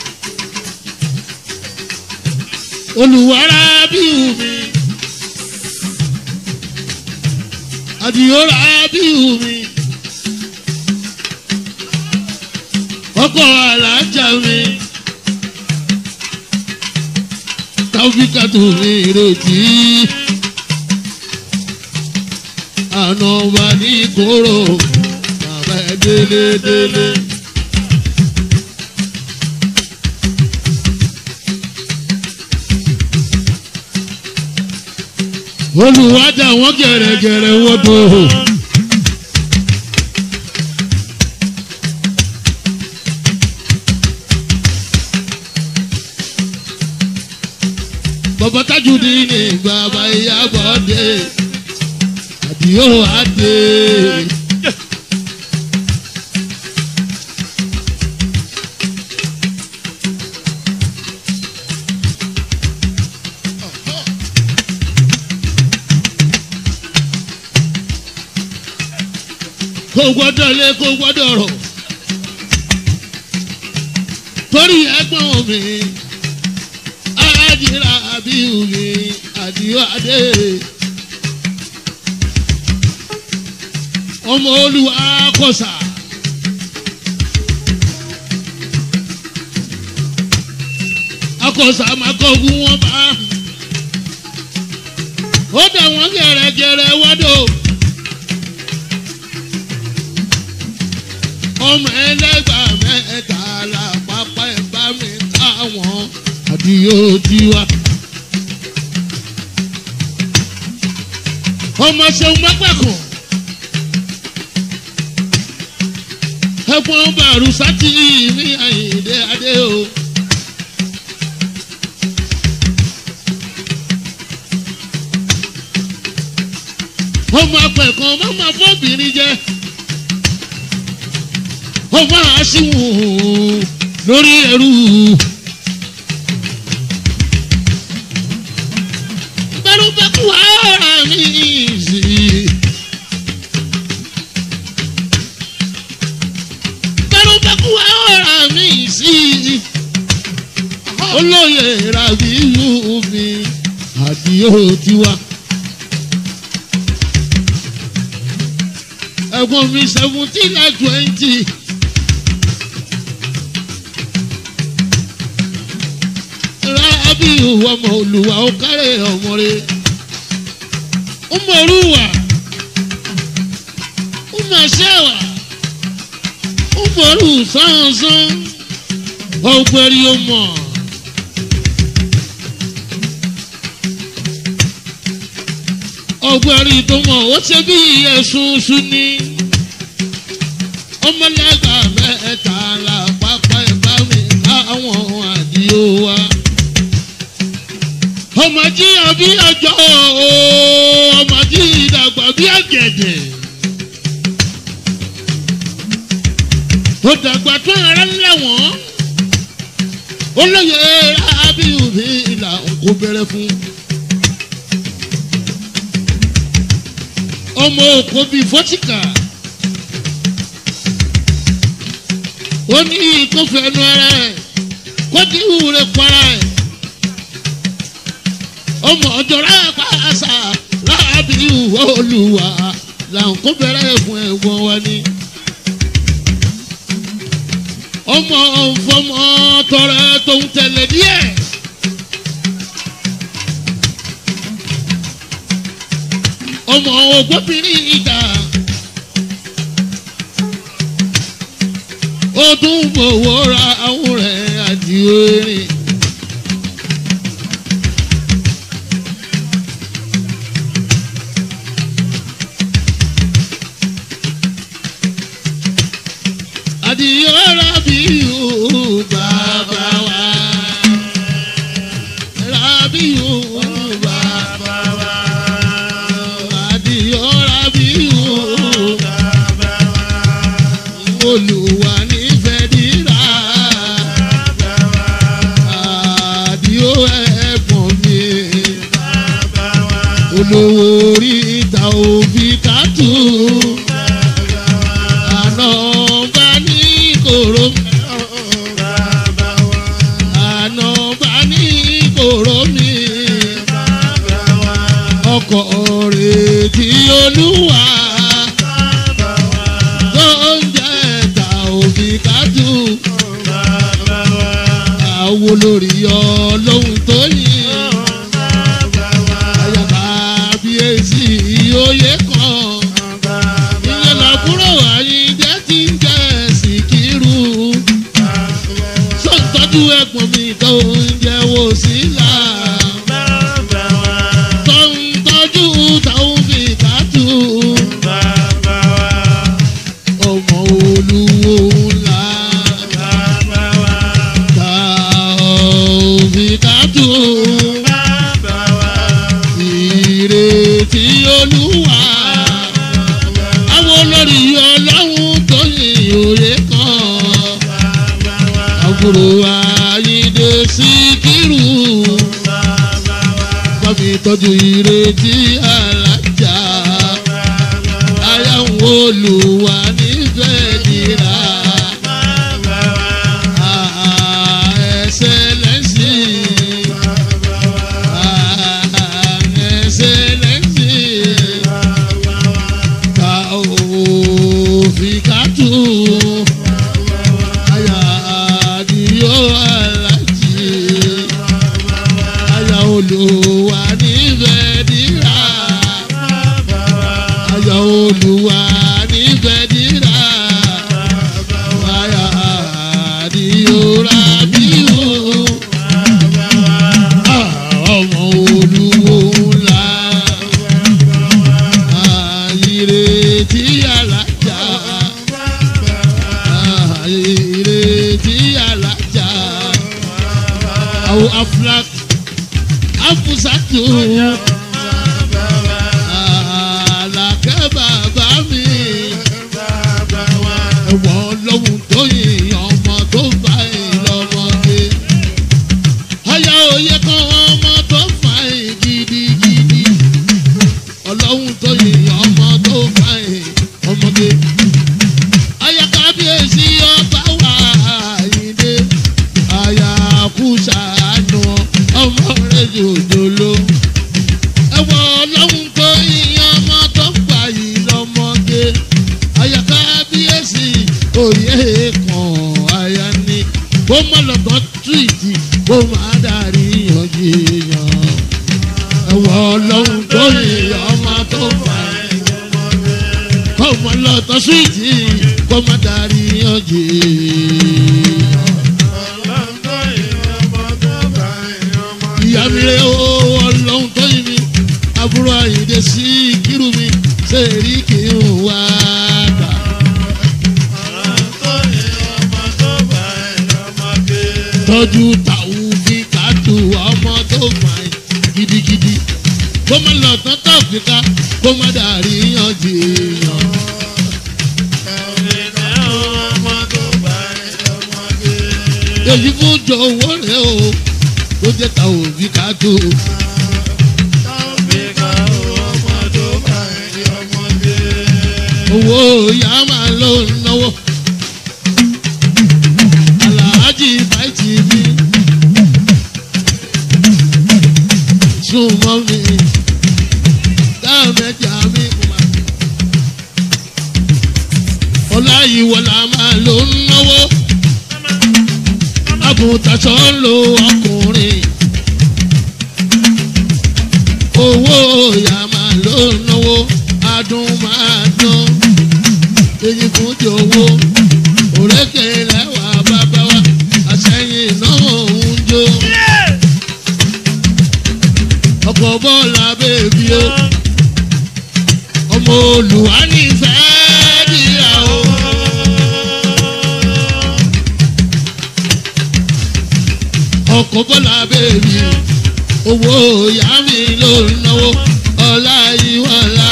olùwárà bíu mi. àdìyọ́rà bíu mi. ọkọ̀ alájà mi. táfíkà tó mi retí. àná wà ní kóró bàbá ẹ délé délé. olùwádà wọn gẹ̀rẹ́gẹ̀rẹ́ wọ́dọ̀. bàbá tajudi ní bàbá ìyàbọ̀ dé àdìyó àdé. kò gbọ́dọ̀ lé kò gbọ́dọ̀ rọ̀ torí ẹ̀gbọ́n mi àjìrà àbíyù mi àdìyó adé ọmọ olúwa kọsà. akọsà máa kọ́gun wọn bá ó dà wọ́n gẹ̀rẹ́gẹ̀rẹ́ wádò. ọmọ ẹlẹgbà mẹ́ta la pápá ẹ bá mi káwọn àdìyó tiwa. ọmọ ṣeun mọ́pẹ́kọ̀ ẹ̀fọn bàrù sátì ní àyìndé adé o. ọmọ apẹ̀kan mọ́mọ́ fọ́bìnrin jẹ́ ó máa ṣíwò lórí ẹrú. Bẹ́rù bẹ́kù ara mi sí. Bẹ́rù bẹ́kù ara mi sí. Olóyè Rabiu mi àdìyó tiwa. Ẹ̀gbọ́n mi seventeen and twenty. rábì ọmọ olùwà ó kárẹ̀ ọmọ rẹ̀ ọmọ olùwà ọmọ ṣẹ́wà ọmọ olù sánsán ọgbẹ́rì ọmọ. ọgbẹ́rì tó mọ̀ ó ṣe bí ẹ̀sùn sùn ní ọmọlẹ́gbà mẹ́ta la pápá ẹ̀bá mi káwọn àdìo wa ọmọ jí àbí ọjọ́ ọmọ jí ìdàgbà bí ọ̀gẹ̀dẹ̀. ó dàgbà tó ara lẹ́wọ̀n olóyè abiyu mi là ń kó bẹ̀rẹ̀ fún. ọmọ òkò bíi fọ́tíkà ó ní ìkófẹ́nu ara ẹ̀ kó dín ìwúre para ẹ̀ ọmọ ọjọ́ra pàṣà láàbí ìwọ olùwà làwọn kó bẹ̀rẹ̀ fún ẹ̀gbọ́n wa ni. ọmọ ọ̀fọ̀mọ tọrẹ tó ń tẹ̀lé díẹ̀. ọmọ ògbóbìnrin ìjà ó tún fowó ra àwọn rẹ̀ àdìo erin. àdìyó rábìyù bàbá wa rábìyù bàbá wa àdìyó rábìyù olùwà nífẹ̀ẹ́ dírà àdìyó ẹ̀gbọ́n mi olówó orí tàòfìkàtù àná bá ní kòró àná bá ní kòró mi ọkọ̀ rẹ̀ tí olúwa tó ń jẹ́ tàòfìkàtù àwo lórí ọlọ́run tó yìn àyàbá bíyèsí oyè kan ìyẹn làbúrò àyíjẹ́ tí ń jẹ́ síkírù sọ́ńtọ́jú ẹ̀gbọ́n mi tó ń jẹ́ wò sílà tó ń tọ́jú táwọn fi kàtú ọmọ olúwo ńlá táwọn fi kàtú ìrètí olúwa àwọn olórí ọlọ́run tó yin òye kan àbúrò àyíndé síkírù wọ́n fi tọ́jú ìrètí alájà ayáwó olùwà nífẹ̀ẹ́ nira ẹsẹ̀ lẹ́sìn ẹsẹ̀ lẹ́sìn ta òfin kàtó aya àdìyó alájì aya olùwà nífẹ̀ẹ́ nira aya olùwà nífẹ̀ẹ́ nira aya àdìyó rabiu ọmọ olùwò ńlá ìrètí alájà ìrètí alájà àwọn aflak afusatu àlàkẹ́ bàbá mi ẹ̀wọ̀n lọ́hùn tó yìn ọmọ tó bá ìlọ́mọdé ọyá òye kan ọmọ tó fà ẹ̀ gidigidi ọlọ́run tó yìn ọmọ tó fà ẹ̀ ọmọdé ọyá kábíyèsí ọba wà àyíndé àyà kú sàánú ọmọ rẹ̀ jòjòló ẹ̀wọ̀n ọlọ́run tó yìn ọmọ tó fà yìí lọ́mọdé ọyá kábíyèsí òye kan àyà ni kó má lọ́gán túìtì kó má darí yanjú èèyàn. ẹ̀wọ̀ ọlọ́run tó yẹ ọmọ tó fà ẹ́. kó má lọ́tọ̀ súwìtì kó má darí yanjú èèyàn. ìyá mi rẹ̀ ó ọlọ́run tó yẹ mi àbúrò àyèdè sí kírù mi ṣe èrí kì í wá dà. tọ́jú tàwọn fi kàtó ọmọ tó fà ẹ́ gidigidi kó má lọ tán tó fi ká kó má dàrí yanjú èèyàn. èyí fún jọ̀wọ́ rẹ̀ o tó jẹ́ tàwọn fi kàtó. owó ìyá máa lọ náwó. aláàjì báyìí mi súnmọ́ mi dáàmẹ́jà mi kùmà. ọláyíwọlá máa ló ń náwó àgùntàṣọ ń lo ọkùnrin owó ìyá máa ló ń náwó adùn máa dán èyí fún jòwó òrékè lẹ́wà bàbá wa àṣẹyìn náà ń jó ọkọ̀ bọ́ọ̀lù bèbí o ọmọ olùwà nífẹ̀ẹ́ níyàwó. ọkọ̀ bọ́ọ̀lù bèbí owó ìyá mi ló ń náwó ọlá ìwọ̀lá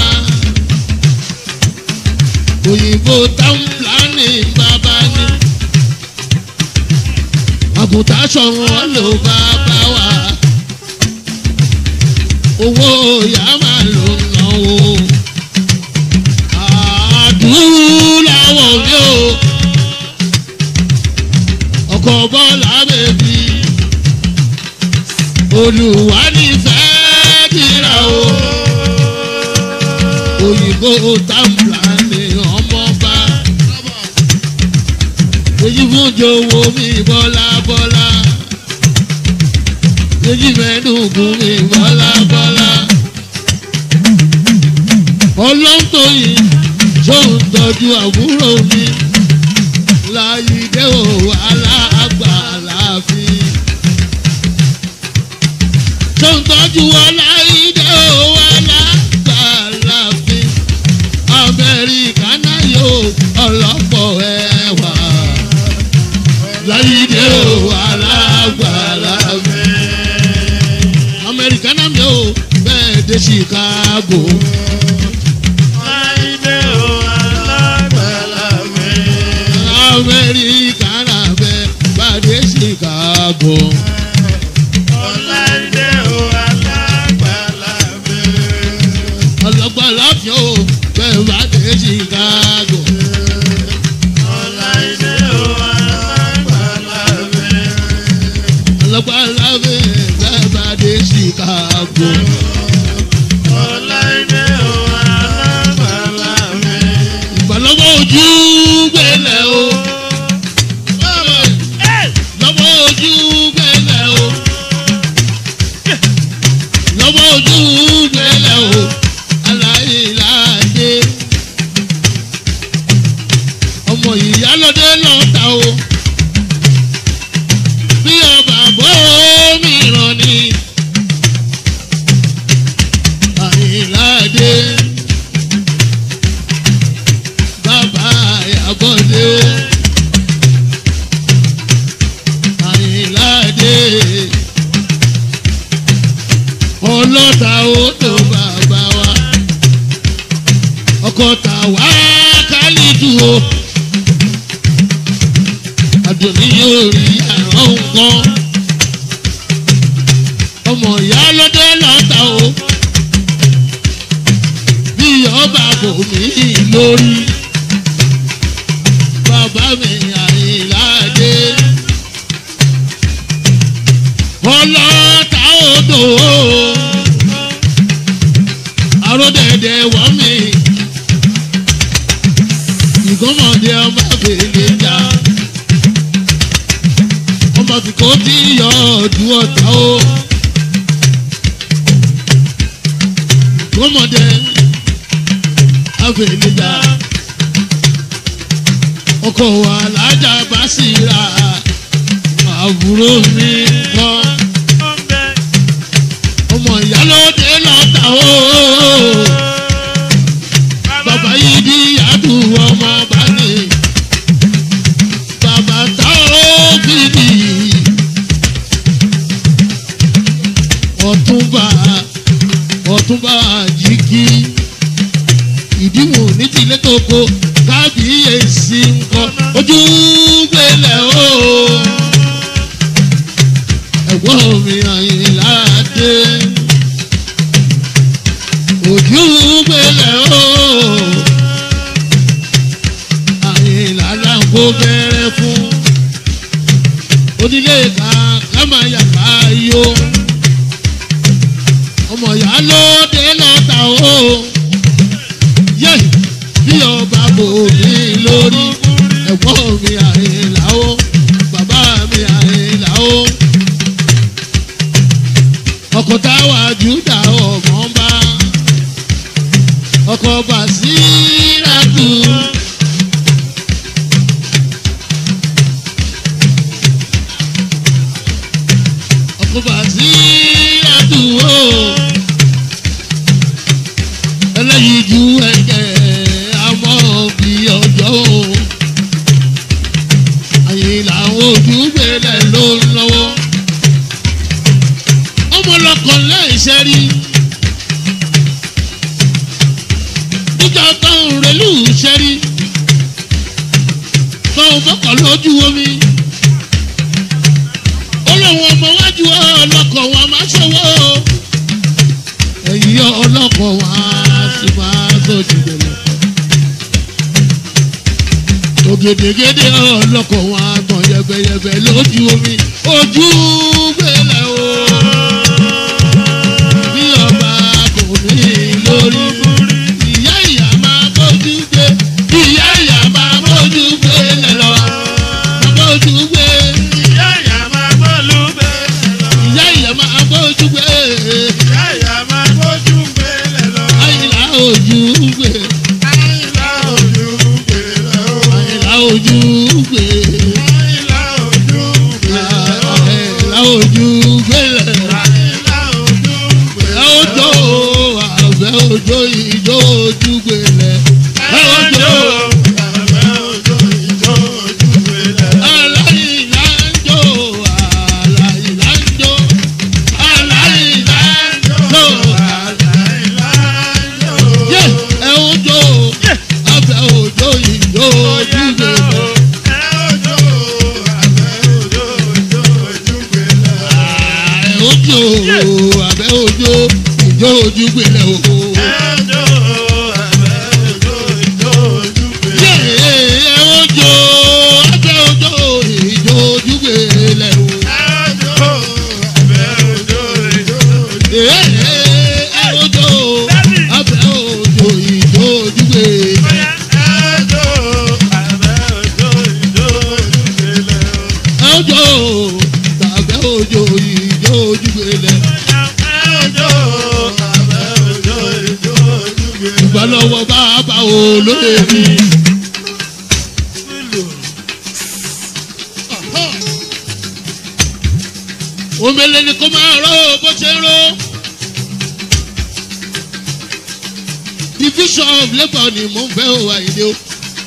òyìnbó táwọn pílánì bàbá ní àgùntàn sọ̀rọ̀ ló bàbá wa owó ìyá máa lò náwó. olùwà nífẹ̀ẹ́ kíra o òyìnbó tàǹbà ni ọmọọba èyí fún jòwó mi bọ́lá bọ́lá èyí mẹ́nugún mi bọ́lá bọ́lá ọlọ́ntòyìn ṣóun tọ́jú àbúrò mi láyìídé ò aláàgbà láàfin ṣóun tọ́jú ọláyìídé ò aláàgbà láàfin amẹ́ríkà náà yóò ọlọ́pọ̀ ẹwà láyìídé ò aláàgbà láàfin amẹ́ríkà náà mi ò bẹ́ẹ̀ dé chicago. Láìdé o alágbàlá mi. amẹ́ríkà náà bẹ́ẹ̀ bá dé chicago. Láìdé o alágbàlá mi. ọlọ́gbọ́n láfíà ó bẹ́ẹ̀ bá dé chicago. Láìdé o alágbàlá mi. ọlọ́gbọ́n láfíà bẹ́ẹ̀ bá dé chicago. Láìdé o alágbàlá mi. ìgbàlọ́wọ́ ojú gbélé o. lọ́wọ́ ojú gbélé o. lọ́wọ́ ojú gbélé o. aláìláàdé. ọmọ ìyálóde lọ́ta o. bí ọba bọ́ mìíràn ni. àìláàdé. bàbá àyàbọ̀dé o. àyìnláde ọlọ́ta ó tó bàbá wa ọkọ̀ tà wá kálídù o àdùnní yóò rí àrùn nǹkan ọmọ ìyá lọ́dẹ lọ́ta o bí ọba kò mí lórí bàbá mi àyìnláde ọlọ́ta odò àròdẹ̀dẹ̀ wọ́n mi ìgbọ́mọdé ọmọ àgbèlè jà ọmọ fìkó tí yọ ọdún ọ̀tá o ìgbọ́mọdé àgbèlè jà ọkọ̀ wà lájà bá sì ra àbúrò mi kan ọmọ ìyálóde lọ́ta o bàbá yìí di àdúrà ọmọ bá ní bàbá tá ó fìdí ọ̀túnba ọ̀túnba jíkí ìdíwọ̀n ní tilé tó ko kábíyèsí nǹkan ojú gbélé o ẹ̀gbọ́n mi àyìnlá dé ojú gbélé o àyìnlá láǹkó bẹ̀rẹ̀ fún onílé ká ká máa yàgbá yó ọmọ ìyá ló dé lọ́ta o yé bí ọba bò mí lórí ẹ̀gbọ́n mi àyìnlá o bàbá mi àyìnlá o ọkọ̀ táwa júdà ọmọ bá ọkọ̀ bàṣíràtù. ọkọ̀ bàṣíràtù o ẹlẹ́yìí ju ẹ̀jẹ̀ àmọ́ bí ọjọ́ o àyè làwọn ojú gbélé ló ń lọ́wọ́ ọmọlọkọ láìṣẹ́ rí níjà táwọn rẹlú ṣẹ́ rí táwọn bọ́kọ̀ lójú omi olóhùn ọmọ wájú ọlọ́kọ̀ wọn máa ṣọwọ́ ẹ̀yìn ọlọ́kọ̀ wọn á sì máa sọ̀jù dẹ̀lẹ̀ ògèdègèdè ọlọ́kọ̀ wọn á gbọ̀n yẹbẹyẹbẹ lójú omi ojú gbélé o. rí ìyá ìyá máa bójú gbé ìyá ìyá máa bójú gbé lẹ́lọ́ máa bójú gbé ìyá ìyá máa bójú gbé àyìnlá ojú gbé àyìnlá ojú gbé àyìnlá ojú gbé lẹ̀ ojo àbẹ̀ ojo ìjó ojú gbé lẹ̀ ojo aláìlá ń jó aláìlá ń jó aláìlá ń jó yé ẹ ojo àbẹ̀ ojo ìjó ojú gbé lẹ̀. ojo abẹ ojo ìjọ ojú gbélé o. yé ojo abẹ ojo ìjọ ojú gbélé o. yé ojo abẹ ojo ìjọ ojú gbélé. ojo abẹ ojo ìjọ ojú gbélé. ìgbàlọ́wọ́ bàbá olóyè mi. omele ni kò máa rọ bó ṣe rọ. division of labour ni mò ń fẹ́ o àyìnlé o.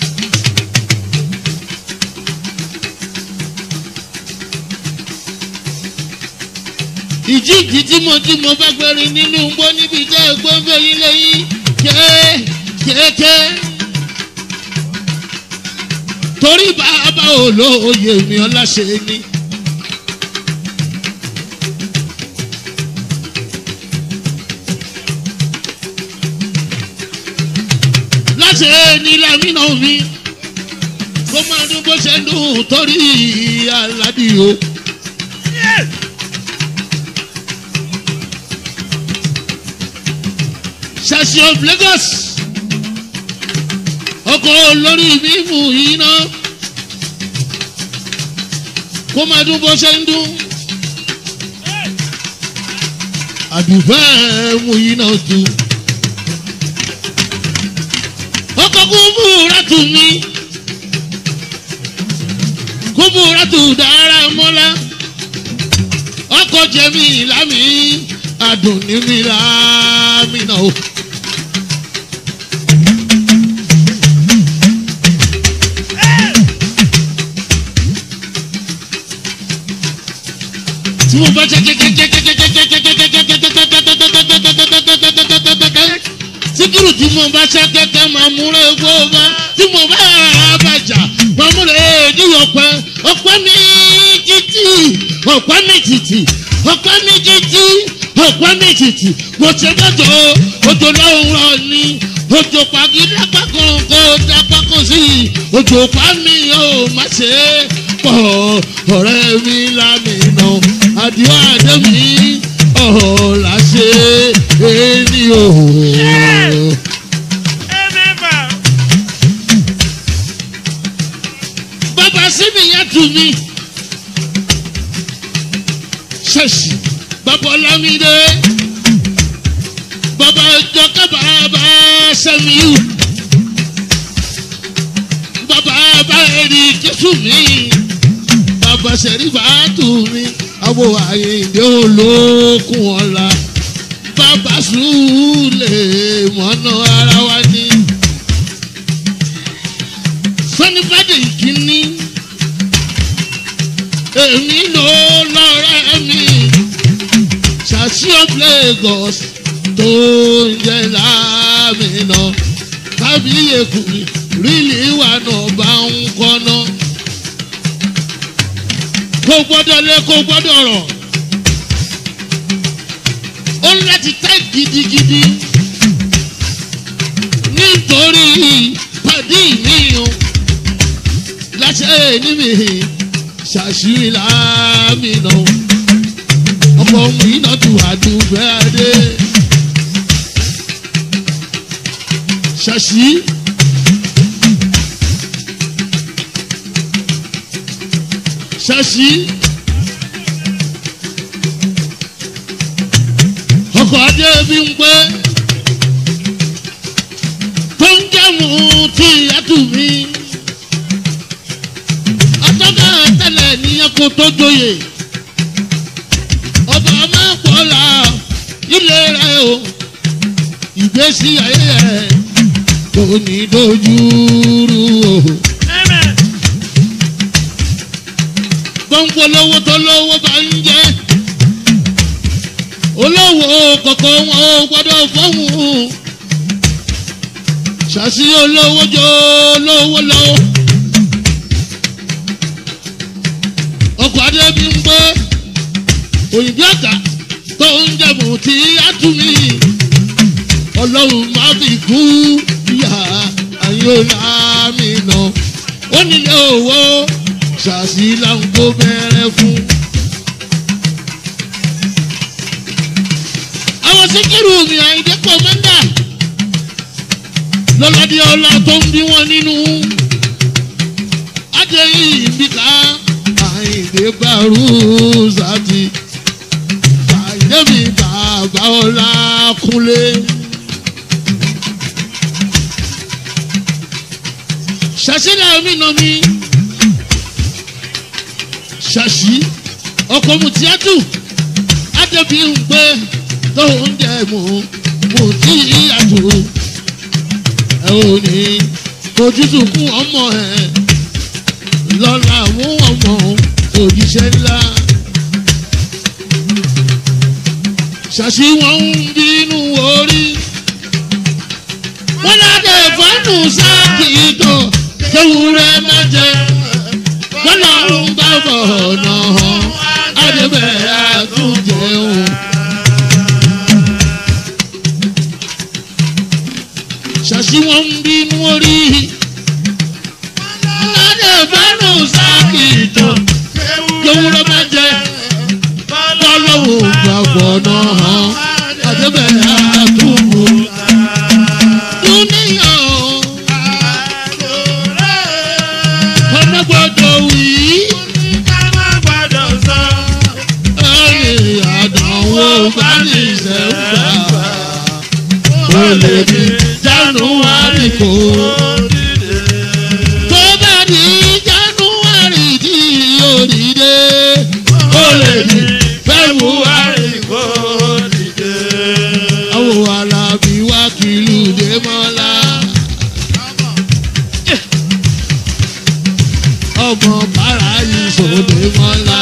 ìjíǹkì tí mo tí mo bá gbẹrin nínú gbọ́ níbi tẹ́ ẹ gbọ́ ń bẹ yín lẹ́yìn kéékèèké. torí bàbá olóye mi ọláṣẹ ni. láti ní lamínà mi kó máa dún bó ṣe ń dùn torí aládìo. ṣàṣì of lagos ọkọ̀ olórí mímú iná kó máa dún bó ṣe ń dún. àdùfẹ́ mú iná tu. ọkọ̀ kúbúrà tù mí kúbúrà tù dára mọ́lá ọkọ̀ jẹ̀mí lámì adùn ní mi lámì náà o. tí mo bá jẹ́ síkírù tí mo bá ṣe kẹ́kẹ́ máa múra egbò bá tí mo bá bàjá máa múra èdè ọ̀pẹ ọ̀pẹ mi títì ọ̀pẹ mi títì ọ̀pẹ mi títì ọ̀pẹ mi títì mo ṣe gbọ́dọ̀ òjò lọ́wọ́ ni òjò pàgídá pákó kó dá pákó sí òjò pa mi ò má ṣe é pọ̀ ọ̀rẹ́ mi lámìnà àdìọ́ àdẹ́mi ọ̀la ṣe é ní òhò. bàbá síbi yẹn tù mí ṣèṣì bàbá ọlámídé bàbá ọjọ́ kábàbà sẹ́miu bàbá bá èrì jésù mi bàbá sẹ̀rífà tù mí àwọn àyèdè olókùn ọ̀la bàbá sùúlẹ̀ mọ́nà ara wa ní. sọ́nifádé ìkíní èmi ló lọ́rẹ́ mi ṣàṣì of lagos tó ń jẹ́ láàmìnà kábíyèkú rílì wà náà bá ń kọ́nà kó gbọ́dọ̀ lé kó gbọ́dọ̀ rọ̀ ó ń láti tẹ́ gidigidi nítorí pàdé mi o láṣẹ níbi ṣàṣírí láàmìnà ọmọ mi náà tù àdúgbẹ́ adé ṣàṣì. ṣàṣì. ọkọ̀ adé bí ń pẹ́ tó ń jẹ́mu tí ìyàtú mi. atọ́ka tẹ́lẹ̀ níyẹn kó tó joyè ọba máa pọ̀ la ilé rẹ̀ o ìgbésí ayé ẹ̀ kò ní dojú rú o. gbọ́ngbọ́n lówó tó lówó bá ń jẹ́ olówó kọ̀kọ́ wọn ò gbọ́dọ̀ fọ́hùn ṣàṣì olówó jọ olówó lọ. ọkọ̀ adébí ń gbé òyìnbó ọ̀gá tó ń jẹ̀bù tí a tún mí ọlọ́run má fi kú ìyá ayọ́lá mi nà ó nílé owó ṣàṣì láǹkó bẹ̀rẹ̀ fún. àwọn síkírù mi àìdé kọ́mẹ́ndà lọ́ládé ọlá tó ń bí wọn nínú adéyìn ìbíkà àìdé gbàrú zàtì àìdé mi bàbá ọlá kúnlé. ṣàṣìlẹ̀ mi nà mí ṣàṣì ọkọ̀ mùtíátù adébí ń pé tó ń jẹ mú mùtíátù ẹ ò ní ojútùú fún ọmọ ẹ lọ́la mú ọmọ òjíṣẹ́ ńlá. ṣàṣì wọn ń bínú orí wọn lábẹ́ fọ́nù sáàkì tó kéwúrẹ́ má jẹ wọn lọ́rùn bá bọ̀ ọ̀nà hàn àdébẹ̀ àtúnjẹun. ṣàṣì wọn ń bínú orí lábẹ́ fọ́nù sáàkì tó kéwúrẹ́ má jẹ lọ́lọ́run bá bọ̀ ọ̀nà hàn àdébẹ̀ àtúnjẹun. Dúníyàn ọmọ gbọdọ̀ wí. Ẹ̀yìn àdánwò bá ní ìṣẹ̀fà. Ó lè di January kò. Tó bá di January tí yóò dìde. Ó lè di February. Àwọn alábí wá kìlú dé mọ́lá. Ọmọ bàrà yìí sòdè mọ́lá.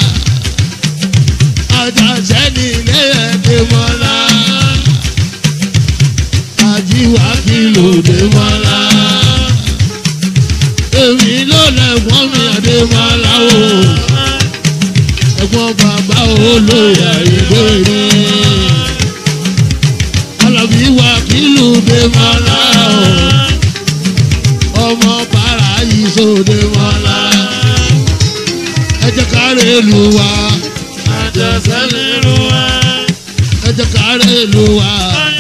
Àjàṣẹ́ ní ilé ẹ̀dẹ̀ mọ́lá. Àjíwá kìlú dé mọ́lá. Èmi ló lẹ̀gbọ́n mi àdé mọ́lá o. Ẹ̀gbọ́n bàbá olóyè àìgbèrè alábí wa kìlú dé mọ́lá o ọmọ bàrà yìí sóde mọ́lá ẹ jẹ́ ká rè lù wá ẹ jẹ́ ká rè lù wá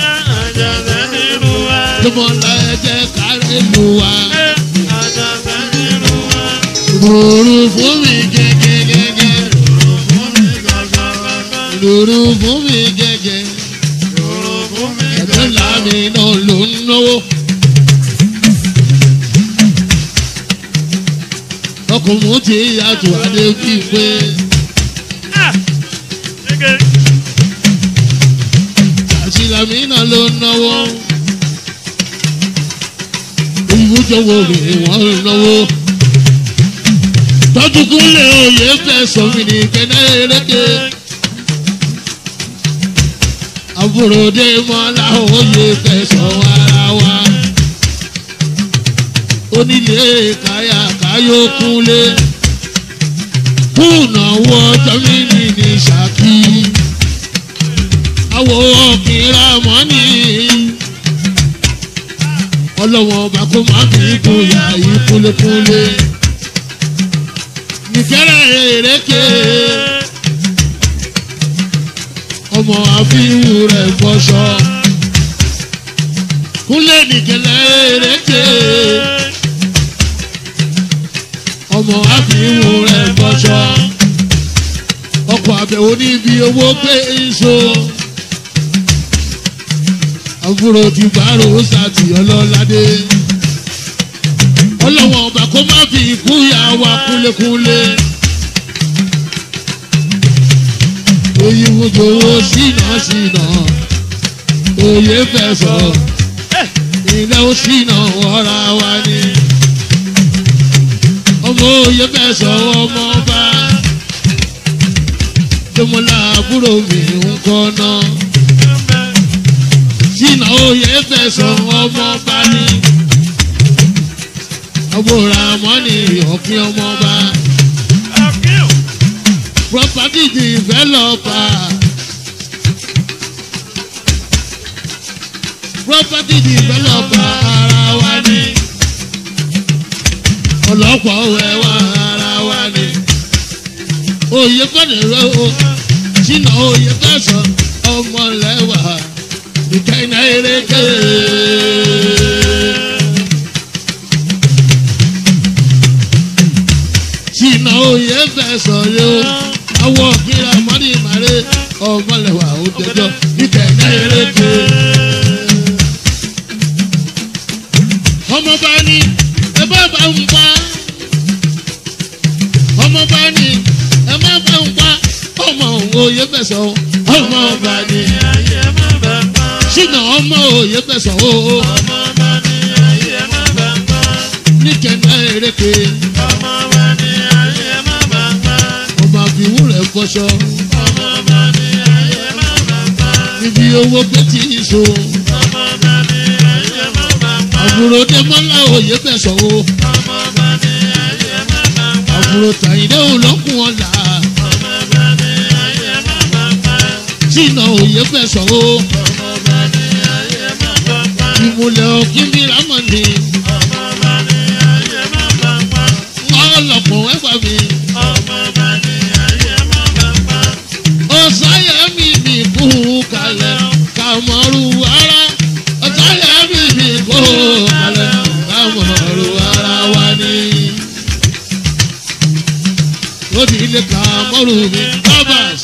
jọmọlá ẹ jẹ́ ká rè lù wá lùrù fún mi gẹ́gẹ́gẹ́gẹ́ lùrù fún mi gẹ́gẹ́ ẹ̀dọ́ làmì náà ló ń náwó. ọkùnrin tí yàtọ̀ adé kí n pé àṣìlámì náà ló ń náwó. ìwújọwọ́ rẹ̀ wọ́n ń náwó. tọ́jú kúnlẹ̀ òye fẹ́ sọ̀mí ní kẹ́nẹ́ eréke. àbúròdé mọ́lá òye fẹ́ sọ ara wa. onílé káyà káyó kúnlé. kùnà wọ jọmínì ní ṣákì. àwọ̀ ọ̀kìnrà mọ́nì. ọlọ́wọ́n ọba kó má fi gboyà yìí kúlékúlé. nìkẹ́rẹ́ èrèké ọmọ àfihàn rẹ̀ fọṣọ kúnlẹ̀ nìkẹ́lẹ́ eréke ọmọ àfihàn rẹ̀ bọ́ṣọ́ ọkọ̀ àbẹ̀wò níbi owó pé èso àbúrò ti bàárò sàtì ọlọ́ládé ọlọ́wọ́n ọba kó má fi ikú yà wá kúlékúlé oyè wojowó sínà sínà oyè fẹsọ̀ ilé ó sínà wọ́ra wa ni ọmọ oyè fẹsọ̀ ọmọ ọba jọmọlá àbúrò mi ń kọ́ náà sínà oyè fẹsọ̀ ọmọ ọba ni ọgbọ́ra mọ́nì ọ̀fin ọmọ ọba property developer property developer ara wa ni ọlọ́pàá òwe wa ara wa ni òye fẹ́rẹ̀ o sínà òye fẹ́sọ̀ ọmọlẹ́wà ìkẹyìn eréke. sínà òye fẹ́sọ̀ yóò awọ kíra mọ́ni màrè ọmọlẹ́wà ó jẹjọ́ ìkẹyìn eréke. ọmọba ni ẹ bá bá ń pa ọmọba ni ẹ má bá ń pa ọmọ òye fẹsọ̀ ọmọba ni ṣìnà ọmọ òye fẹsọ̀ o níkẹ̀ẹ́ eréke ọmọ àfihàn rẹ̀ fọṣọ ibi owó pé tí ì so àbúrò dẹ́mọ́lá òye fẹsọ̀ o àbúrò tàyídé olókùn ọ̀la ṣìnà òye fẹsọ̀ o ìmùlẹ̀ òkìní rámọ̀nì ọlọ́pọ̀ ẹ̀fà mi ọ̀sáyà mi mi kú kalẹ̀ kàmọ́rù ara ọ̀sáyà mi mi kú kalẹ̀ kàmọ́rù ara wa ni lórí ilé kàmọ́rù mi bábàs.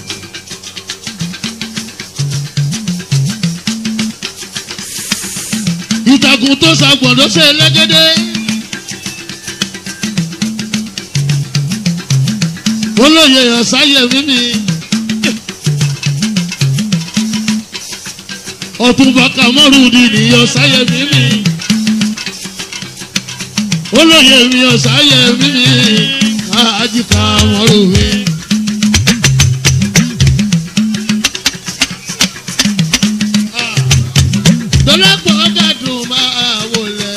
ìtàkùn tó ṣàgbọ̀dọ̀ ṣe lẹ́gẹ́dẹ́. olóye ọ̀sáyẹ̀ mímí. ọ̀túnba kàmọ́rù di ní ọ̀sáyẹ̀ mímí. olóye mi ọ̀sáyẹ̀ mímí. àjí kàmọ́rù mi. dọ́lápọ̀ ọ̀gádùn máa wọlé.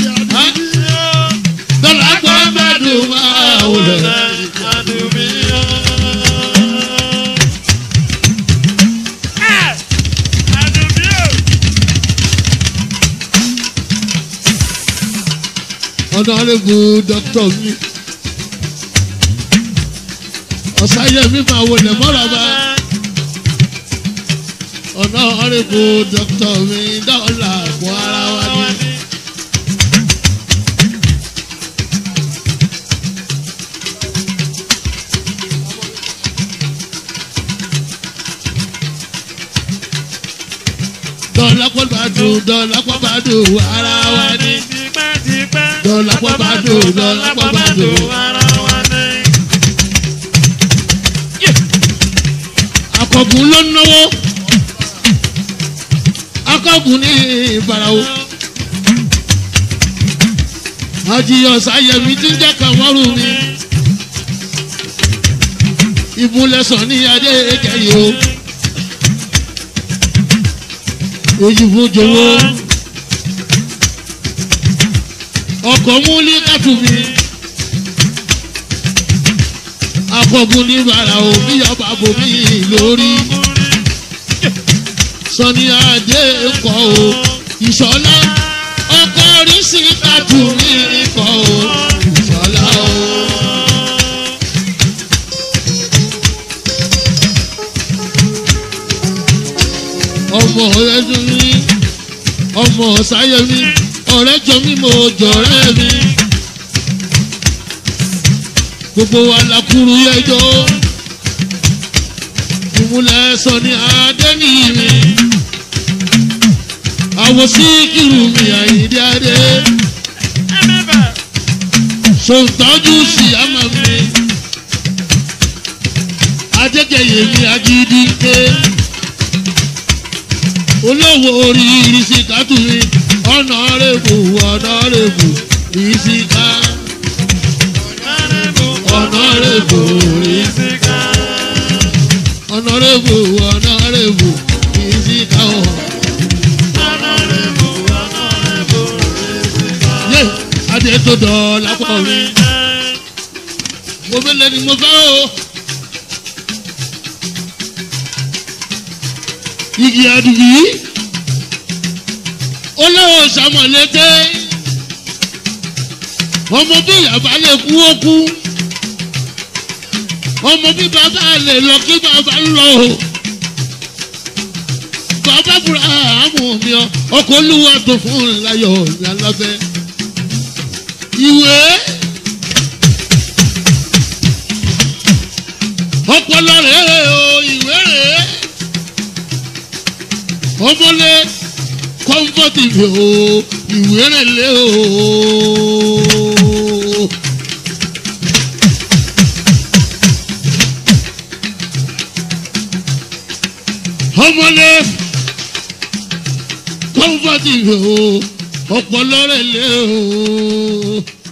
dọ́lápọ̀ ọ̀gádùn máa wọlé. ọ̀nàrẹ́bù dọ́kítọ̀ mi. ọ̀sáyẹ̀mí máa wọlé mọ́ràbá. ọ̀nàrẹ́bù dọ́kítọ̀ mi dọ́là àpò ara wa ni. dọ́là pọ̀ bá dùn dọ́là pọ̀ bá dùn ara wa ni. dọ́là pọ̀ bá dùn dọ́là pọ̀ bá dùn. akọ̀gùn ló ń náwó akọ̀gùn ní ìbàràwò àjìyàn sáyẹ̀mí tí ń jẹ́ kàwọ́rù mi ìmúlẹ̀sàn ní adé kẹyìn o èyí fún jọwọ́ ọkọ̀ múlí kàtúmí akọ̀gùn ní ìbàràwò bí ọba bòmí lórí sọni adé kọ o ìṣọlá ọkọ oríṣi kájú mi kọ o ìṣọlá o. ọmọ ẹdun ní ọmọ ọmọ sáyẹmí ọ̀rẹ́ jọ mí mo jọ̀rẹ́ mi gbogbo wa la kúrú yẹjọ́ ìmúlẹ̀ sọ ní adẹ́nìyí mi àwọn síkìrù mi àyíndé adé sọ̀tọ́jú sí àmà mi adékẹyẹ mi agídí ké olówó orí ìrísíká tù mí ọ̀nà rẹ̀bù ọ̀nà rẹ̀bù ìrísíká ọ̀nà rẹ̀bù ìrísíká ọ̀nà rẹ̀bù ọ̀nà rẹ̀bù ìrísíká ọ̀. yé adé tó dọ̀ lápò mi mo fẹ́ lẹ́ni mo fẹ́ o. igi adubi olówó sàmọ̀lété ọmọ bí yàrá lè kú ó kú ọmọ bí bàbá lè lọ kí bàbá lọ o bàbá búra àmú mi ọ ọkọ olúwa tó fún láyọ̀ ní alábẹ́ ìwé ọpọlọ rẹ o ìwé rẹ ọmọlé kọ́ńfọ́tì mi o ìwé rẹ lé o. ọmọlé kọ́ńfọ́tì mi o ọpọlọ rẹ lé o.